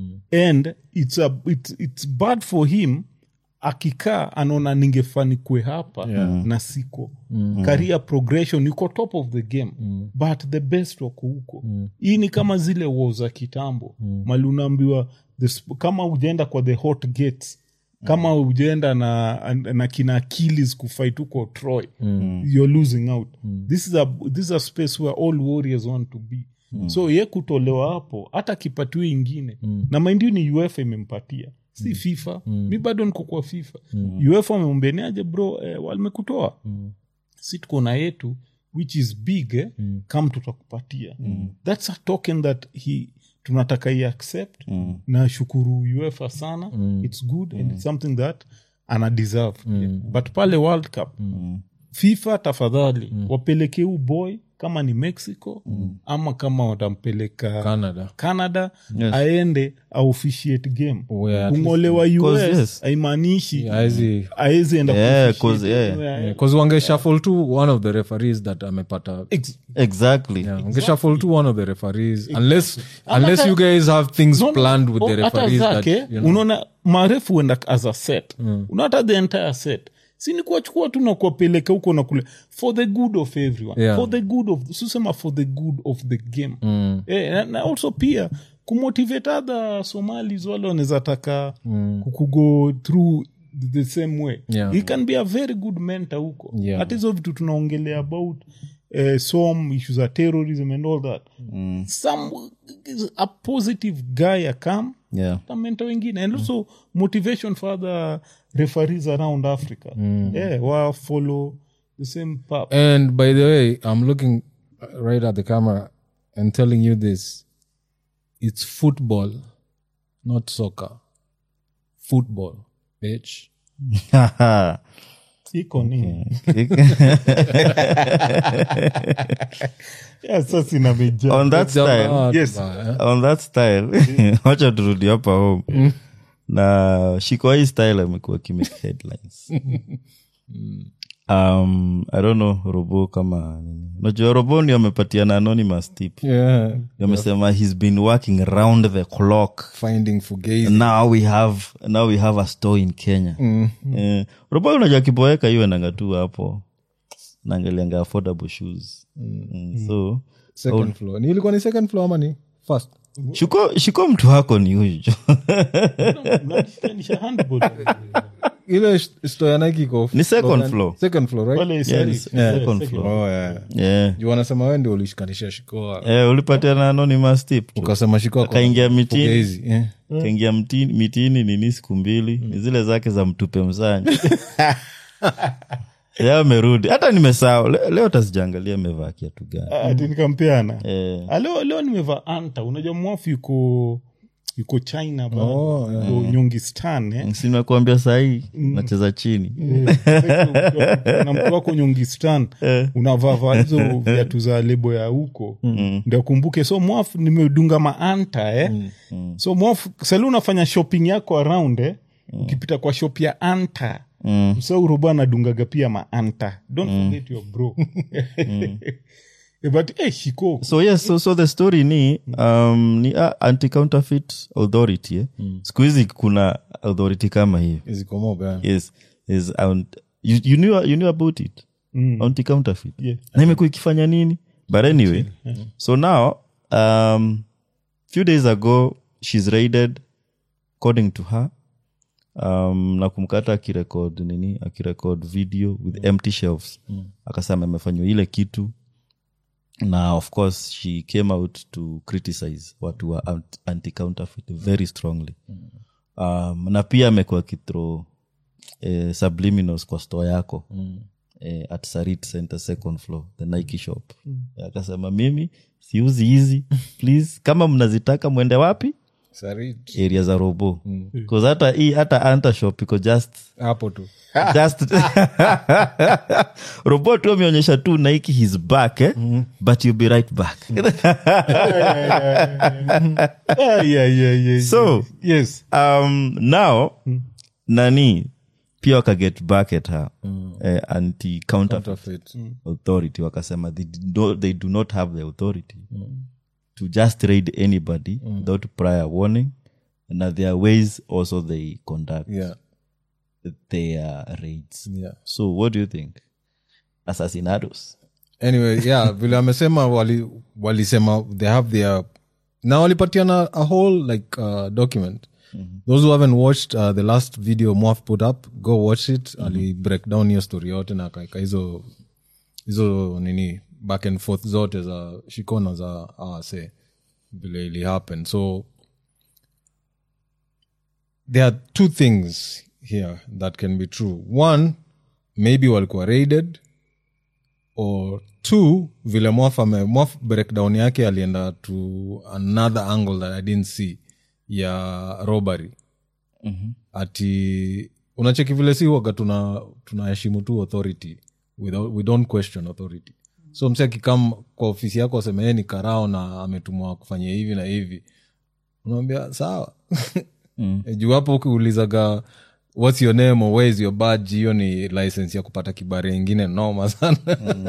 and it's, a, it's, it's bad for him akikaa anaona ningefanikwe hapa na siko career progression yuko top of the game but the best wako huko hii ni kama zile wo za kitambo mali unaambiwa the sp- kama ujaenda kwa the hot gates kama ujaenda na, na kina Achilles kufight huko troy you're losing out this, is a, this is a space where all warriors want to be so ye kutolewa hapo hata kipatiwe ingine na maindio ni uefa imempatia si fifa mi bado niko kwa fifa uefa wamemwambianiaje bro eh, walimekutoa si tuko na yetu which is big eh? kam tutakupatia thats a token that he tunataka i accept na shukuru uefa sana its good and it's something that ana deserve yeah. but pale world cup fifa tafadhali wapelekee huu boy kama ni mexico ama kama watampeleka Canada. canada aende aofficiate game Oh, yeah, at kungolewa Cause us yes. haimaanishi Haezi- aezi enda Yeah, kuofficiate cause, yeah. anywhere. Yeah, 'cause wange shuffle to one of the referees that amepata Ex- exactly yeah, wange shuffle to one of the referees unless unless you guys have things No, no, planned with oh, the hata referees that, zake you know, unaona marefu huenda as a set unaata the entire set sini kuwachukua tu na kuwapeleka huko na kule for the good of everyone Yeah. for the good of susema for the good of the game eh, na, na also pia kumotivate other somalis wale wanaweza taka kukugo through the same way Yeah. he can be a very good mentor huko Yeah. hata hizo vitu tunaongelea about uh, some issues za terrorism and all that some a positive guy akam yeah tamenta wengine and also motivation for other referees around africa yeah, wa follow the same path and by the way i'm looking uh, right at the camera and telling you this it's football not soccer football bitch iko nini yeah, sasa inameja on that style Yes. on that style wacha turudi hapa home na shiko hii style amekuwa kimake headlines um, i don't know robo kama nini unajua robo ni amepatiana anonymous tip yeah amesema he's been working round the clock finding fugazi now we have now we have a store in kenya eh, robo unajua kiboeka hiyo nanga tu hapo naangalianga affordable shoes mm. so second floor ni ilikuwa ni second floor ama ni first shiko shiko mtu wako ni huyu Unajishikanisha handball. ile sh- store ya Nike iko Ni second gani? floor. second floor right Wale Yeah, sorry, it's yeah, second second floor. oh yeah yeah. juu wanasema wewe ndio ulishikanisha shikoa Eh, ulipatia na anonymous tip tu. ukasema shikoa kwa- Akaingia mitini. fugazi, yeah. kaingia mtini- mitini nini siku mbili ni zile zake za mtupe msanya ya amerudi hata nimesahau Le- leo tasijaangalia amevaa kiatu gani ati nikampeana Eh. Ah, leo leo nimevaa anta unajua mwafu yuko yuko china ba Oh, yeah. yuko nyongistan eh? simekuambia sahii nacheza chini na mtu wako nyongistan unavavaa hizo viatu za lebo ya huko ndio kumbuke so mwafu nimedunga maanta eh? so mwafu sali unafanya shopping yako around eh? ukipita kwa shop ya anta mm. so urobo anadungaga pia maanta don't forget your bro but eh, shiko so yes so, so the story ni um, ni uh, anti counterfeit authority eh? siku hizi kuna authority kama hiyo Ziko mob, yeah. yes is um, you, you, knew, you knew about it mm. anti counterfeit Yeah. na imekuwa ikifanya nini but anyway so now um, few days ago she's raided according to her um, na kumkata akirekod nini akirekod video with empty shelves akasema amefanywa ile kitu na of course she came out to criticize watu wa anti counterfeit very strongly um, na pia amekuwa akithrow eh, subliminals kwa store yako mm. eh, at sarit center second floor the nike shop mm. akasema mimi siuzi hizi please kama mnazitaka mwende wapi Sarit. area za robo bcause hata hii hata anta shop iko just hapo tu just robo tu ameonyesha tu nike his back eh? but you'll be right back Ah, yeah, yeah, yeah, So- yes um, now nani pia wakaget back at her eh, anti counterfeit Counterfeit. authority wakasema they, did not, they do not have the authority to just raid anybody without prior warning and there are ways also they conduct Yeah. their raids Yeah. so what do you think assassinados anyway yeah vile amesema wali- walisema they have their na walipatiana a whole like uh, document those who haven't watched uh, the last video Moaf put up go watch it ali break down hiyo story yote na akaeka hizo hizo nini back and forth zote za shikona za awase vile ili happen so there are two things here that can be true one maybe walikuwa raided or two vile mwaf ame mwaf breakdown yake alienda to another angle that i didn't see ya robbery mm-hmm. ati unacheki vile si waga tuna tunaheshimu tu authority without, we don't question authority so mse akikam kwa ofisi yako aseme yeye ni karao na ametumwa kufanyia hivi na hivi unaambia sawa mm. juu hapo ukiulizaga whats your name or where is your badge hiyo ni license ya kupata kibari ingine noma sana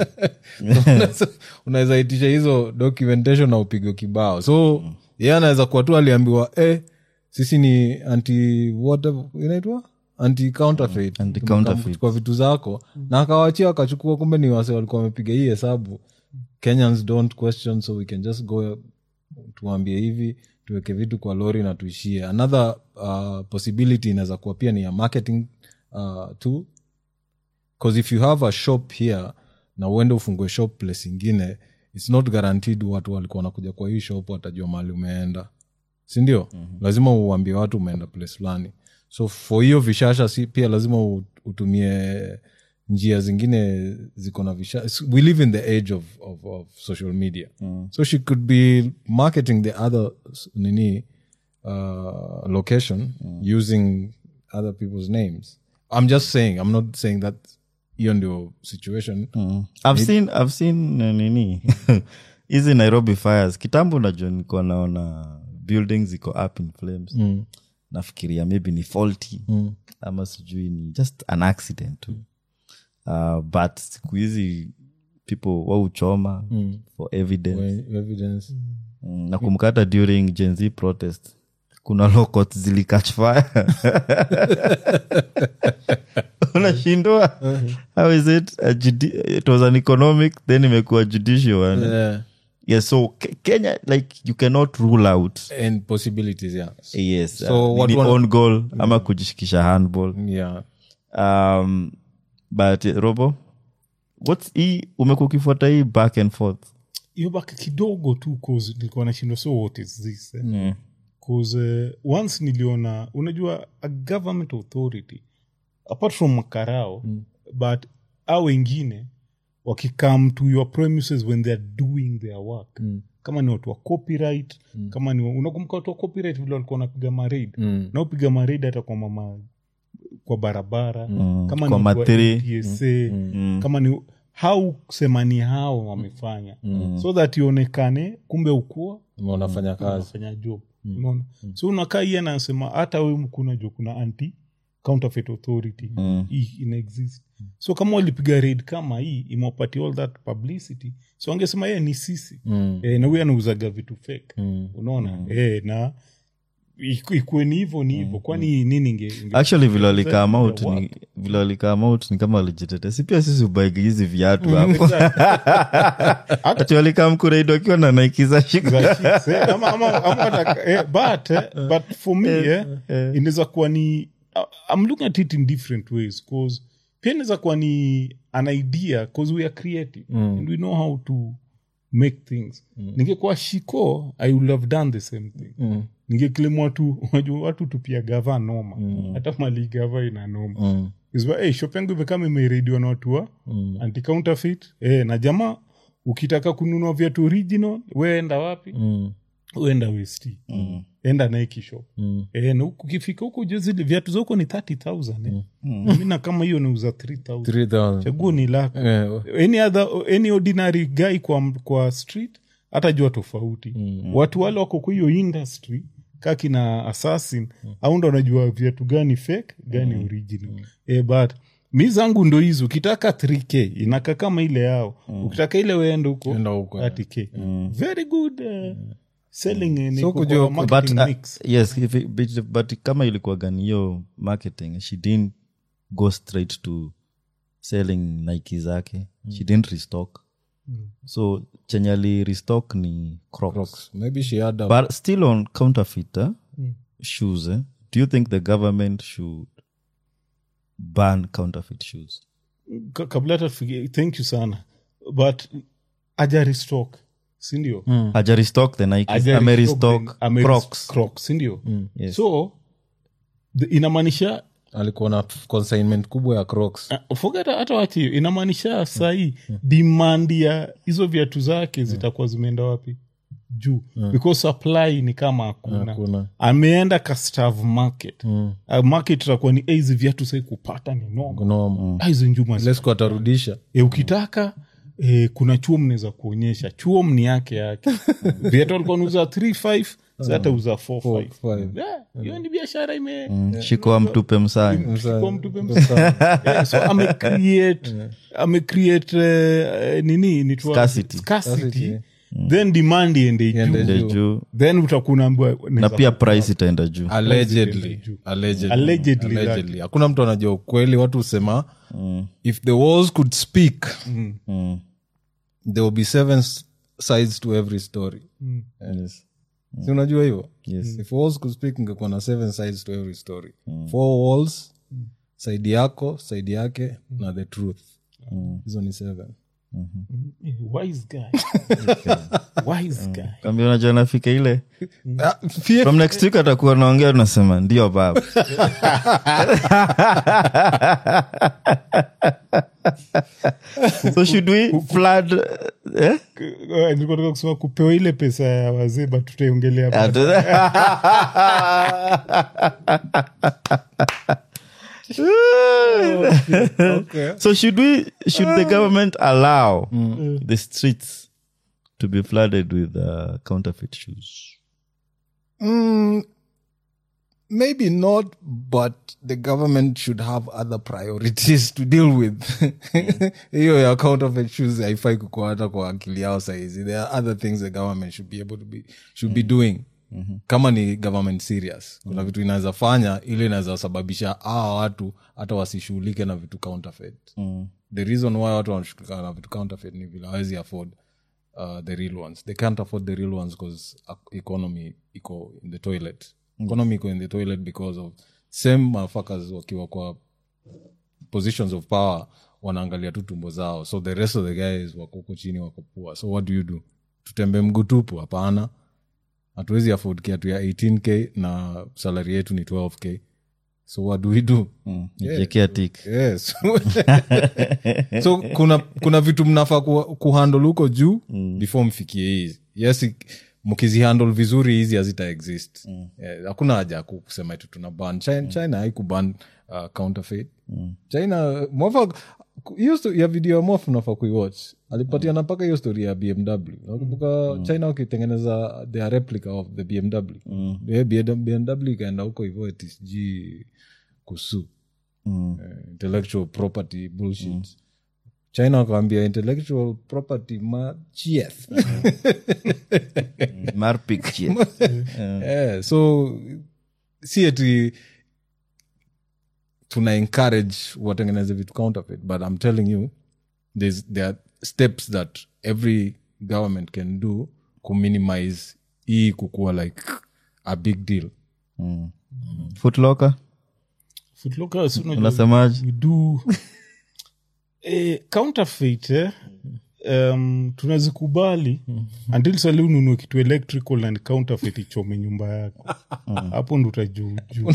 So, unaweza itisha hizo documentation na upigwe kibao so ye anaweza kuwa tu aliambiwa eh, sisi ni anti whatever inaitwa anti counterfeit Anti-counterfeit. kuchukua vitu zako na akawachia akachukua kumbe ni wase walikuwa wamepiga hii hesabu kenyans don't question so we can just go tuambie hivi tuweke vitu kwa lori na tuishie another uh, possibility inaweza kuwa pia ni ya marketing uh, tool bcause if you have a shop here na uende ufungue shop place ingine its not guaranteed watu walikuwa wanakuja kwa hii shop watajua mahali umeenda sindio mm-hmm. lazima uambie watu umeenda place fulani so for hiyo vishasha si pia lazima u- utumie njia zingine ziko na vishasha we live in the age of, of, of social media mm. so she could be marketing the other s- nini uh, location using other people's names i'm just saying i'm not saying that hiyo ndio situation I've seen, I've seen uh, nini hizi nairobi fires kitambo najua nilikuwa naona buildings iko up in flames mm. nafikiria maybe ni faulty mm. ama sijui ni just an accident tu uh, but siku hizi people wauchoma mm. for evidence When evidence mm. nakumbuka hata during gen z protest kuna lokot zilikach fire unashindwa how is it a judi- it was an economic then imekuwa judicial one yeah. yes so Ke- kenya like you cannot rule out and possibilities yeah yes So uh, what nini one- own goal ama kujishikisha handball yeah um, but uh, robo whats hii umekuwa ukifuata hii back and forth hiyo baki kidogo tu cause nilikuwa nashindwa so what is this eh? cause uh, once niliona unajua a government authority apart from makarao mm. but au wengine wakikam to your premises when theyare doing their work mm. kama ni watu wa copyright mm. kama ni unakumbuka watu wa copyright vile walikuwa wanapiga mareid mm. na upiga mareid hata kwa mama kwa barabara mm. kama Kwa ni watu wa mathiri. NTSA, kama ni hau semani hao wamefanya so that ionekane kumbe ukua unafanya kazi unafanya job unaona so unakaa iye anasema hata we mkuna jo kuna anti counterfeit authority hii ina exist so kama walipiga raid kama hii imewapatia all that publicity so angesema yeye ni sisi mm. e, na huyu anauzaga vitu fake mm. unaona mm. E, na iku- ikuwe ni hivo ni hivo kwani nini inge, inge actually vile walikam Inge out work. ni vile walikam out ni kama walijitete si pia sisi ubaigi hizi viatu hapo ati walikam kureid wakiwa na naikiza shika za chicks, eh, ama- ama- ama hata- eh, but, eh, but for me eh, inaweza kuwa ni I- I'm looking at it in different ways cause pia inaweza kuwa ni an idea cause we are creative and we know how to make things ningekuwa shiko i would have done the same thing mm. ningekilem watu unajua watu tupia gava noma hata mali gava ina noma mm. hey, shop yangu imekama imerediwa na watu wa mm. anti counterfeit eh, na jamaa ukitaka kununua viatu original weenda wapi mm. uenda west mm. enda Nike shop mm. e, na huku ukifika huku juu zile viatu za huko ni 30000 eh. mi na kama hiyo nauza 3000 3000 chaguo ni lako Yeah. any other any ordinary guy kwa, kwa street hata jua tofauti mm. watu wale wako kwa hiyo industry ka kina assassin au ndo anajua viatu gani fake gani original eh, but mi zangu ndo hizo ukitaka 3k inaka kama ile yao ukitaka ile weende huko Enda huko, 30k very good uh, selling eh, ni So kwa kujua- marketing but, uh, mix. yes if it- but, but kama ilikuwa gani hiyo marketing she didn't go straight to selling nike zake she didn't restock so chenye ali restock ni crocs, Crocs. maybe she had a, but still on counterfeit uh, shoes eh? do you think the government should ban counterfeit shoes Ka- kabla hata tufikie- thank you sana but aja restock sindio aja restock the nike Aja ame restock restock the- ame crocs Crocs, sindio Yes. so the- inamaanisha alikuwa na consignment kubwa ya crocs uh, forget hata wachi hiyo inamaanisha sahii demand ya hizo viatu zake zitakuwa zimeenda wapi juu because supply ni kama hakuna Hakuna. ameenda kastav market uh, market itakuwa ni "Eh, hizi viatu sai kupata ni noma noma Ah, hizo njuma zi- lesco atarudisha e, ukitaka e, kuna chuo mnaweza kuonyesha chuo mni yake yake viatu alikuwa nauza 35 sata uza 45 five. Yeah, hiyo ni biashara ime shikoa mtupe msani kwa mtu pembe. Yeah, so amecreate amecreate eh, nini nitwa- Scarcity. scarcity. then demand iende Iende juu Ndio juu. juu then utakuwa unaambiwa na pia price itaenda juu allegedly allegedly Allegedly that. allegedly hakuna mtu anajua ukweli watu husema if the walls could speak Mm. there will be seven s- sides to every story Yes. si unajua hivyo Yes. if walls could speak ingekuwa na seven sides to every story four walls side yako side yake na the truth hizo ni seven Eh, wise guy wise guy Kwambia unajua nafika ile Ah, pia- from next week atakuwa naongea tunasema ndio baba so should we flood eh? Eh, nilikuwa nataka kusema kupewa ile pesa ya wazee but tutaiongelea baadaye. so should we should the government allow the streets to be flooded with uh, counterfeit shoes Mm, maybe not, but the government should have other priorities to deal with. hiyo ya counterfeit shoes haifai kukuwa hata kwa akili yao saizi there are other things the government should be able to be should be doing kama ni government serious kuna vitu inaweza fanya ili inaweza sababisha hawa watu hata wasishughulike na vitu counterfeit the reason why watu wanashughulika na vitu counterfeit ni vile hawezi afford uh, the real ones they can't afford the real ones because economy iko in the toilet economy iko in the toilet because of same motherfuckers wakiwa kwa positions of power wanaangalia tu tumbo zao so the rest of the guys wako huko chini wako poor so what do you do tutembe mguu tupu hapana hatuwezi afford kiatu ya 18k na salary yetu ni 12k so what do we do Nijiekea tik yes so kuna kuna vitu mnafaa ku, kuhandle huko juu before mfikie hizi yes ik- mkizihandle vizuri hizi hazita exist Eh, hakuna haja ya ku- kusema eti tuna ban china, china haikuban uh, counterfeit china mofa hiyo sto- ya video ya mof unafaa kuiwatch alipatiana mpaka hiyo story ya bmw nakumbuka china wakitengeneza their replica of the bmw Eh, bmw ikaenda huko hivyo eti sijui kusu eh, intellectual property bullshit china wakawambia intellectual property ma chieth marpik chie. yeah, so si eti tuna encourage watengeneze vitu counterfeit but i'm telling you there's, there are steps that every government can do kuminimize hii kukuwa like a big deal footlocker Footlocker, si unajua unasemaje we do eh, counterfeit eh? um, tunazikubali until sali ununue kitu electrical and counterfeit ichome nyumba yako hapo ndo utajuujuu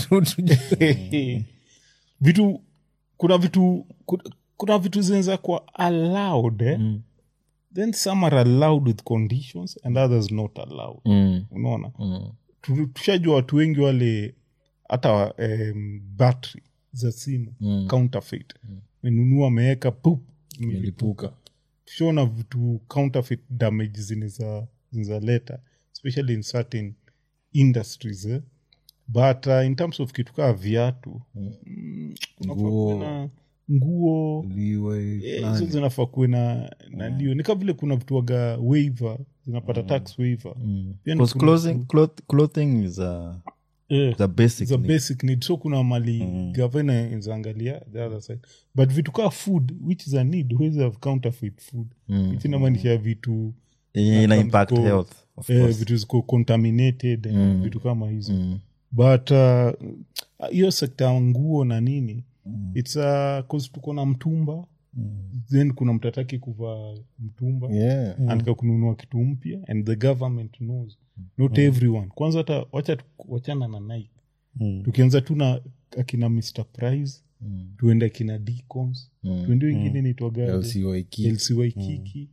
vitu kuna vitu kuna, kuna vitu zinaweza kuwa allowed eh? then some are allowed with conditions and others not allowed unaona Tu- tushajua watu wengi wale hata um, battery za simu counterfeit menunua ameweka pup imelipuka tushaona vitu counterfeit damage zinaweza zinaweza leta especially in certain industries eh? but uh, in terms of kitu kaa viatu mm, kunafaa kuwe na nguo Leeway, Eh, fulani. hizo zinafaa kuwe na nalio ni kama vile kuna vituaga waiver zinapata tax waiver Pia ni Because kuna- clothing, cloth, clothing is a, eh, is a basic it's a need. basic need so kuna mali gavana inaangalia the other side but vitu kaa food which is a need huwezi have counterfeit food which inamaanisha vitu yenye ina kama impact ziko- health of eh, course. vitu ziko contaminated mm. vitu kama hizo but uh, hiyo sekta ya nguo na nini mm. its uh, cause tuko na mtumba mm. then kuna mtu ataki kuvaa mtumba Yeah. anataka kununua kitu mpya and the government knows not everyone kwanza hata wacha tu- wachana na nike tukianza tu na akina mr price tuende akina dcons tuende wengine nitwaga LCYK. lcy kiki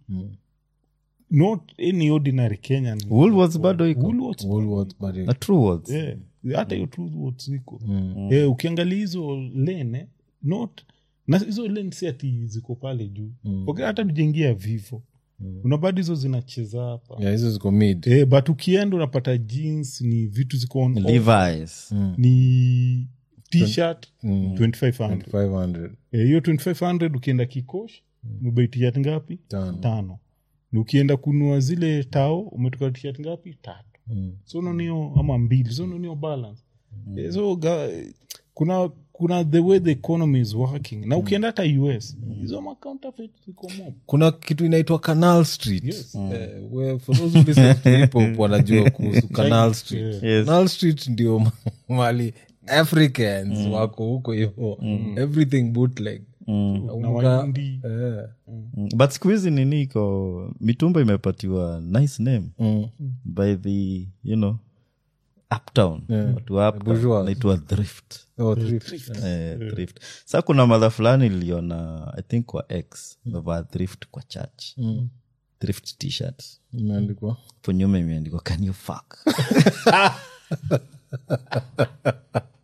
not any ordinary kenyan Woolworths bado iko Woolworths Woolworths, but it- na Truworths. Eh, hata hiyo Truworths ziko Eh, ukiangalia hizo lene not na hizo lane si ati ziko pale juu okay, hata tujaingia vivo una bado hizo zinacheza hapa yeah, hizo ziko mid eh, but ukienda unapata jeans ni vitu ziko on off, Levi's. ni t-shirt 2500 500 Eh, hiyo 2500 ukienda kikosh umebai t-shirt ngapi Tano. tano na ukienda kunua zile tao umetoka t-shirt ngapi tatu so unanio ama mbili so unanio balance Eh, so ga, kuna kuna the way the economy is working na ukienda hata us hizo macounterfeit ziko mob kuna kitu inaitwa canal street Yes. Eh, where for those who listen to hip hop wanajua kuhusu canal street Yes. canal street ndio ma- mali africans wako huko hivo everything bootleg na Unga- waindi eh, Mm, but siku hizi nini iko mitumba imepatiwa nice name by the you know uptown watu wa uptown bourgeois. naitwa thrift oh, thrift. eh, thrift sa kuna madha fulani iliona i think kwa x mevaa thrift kwa church thrift t-shirt imeandikwa po nyuma imeandikwa can you fuck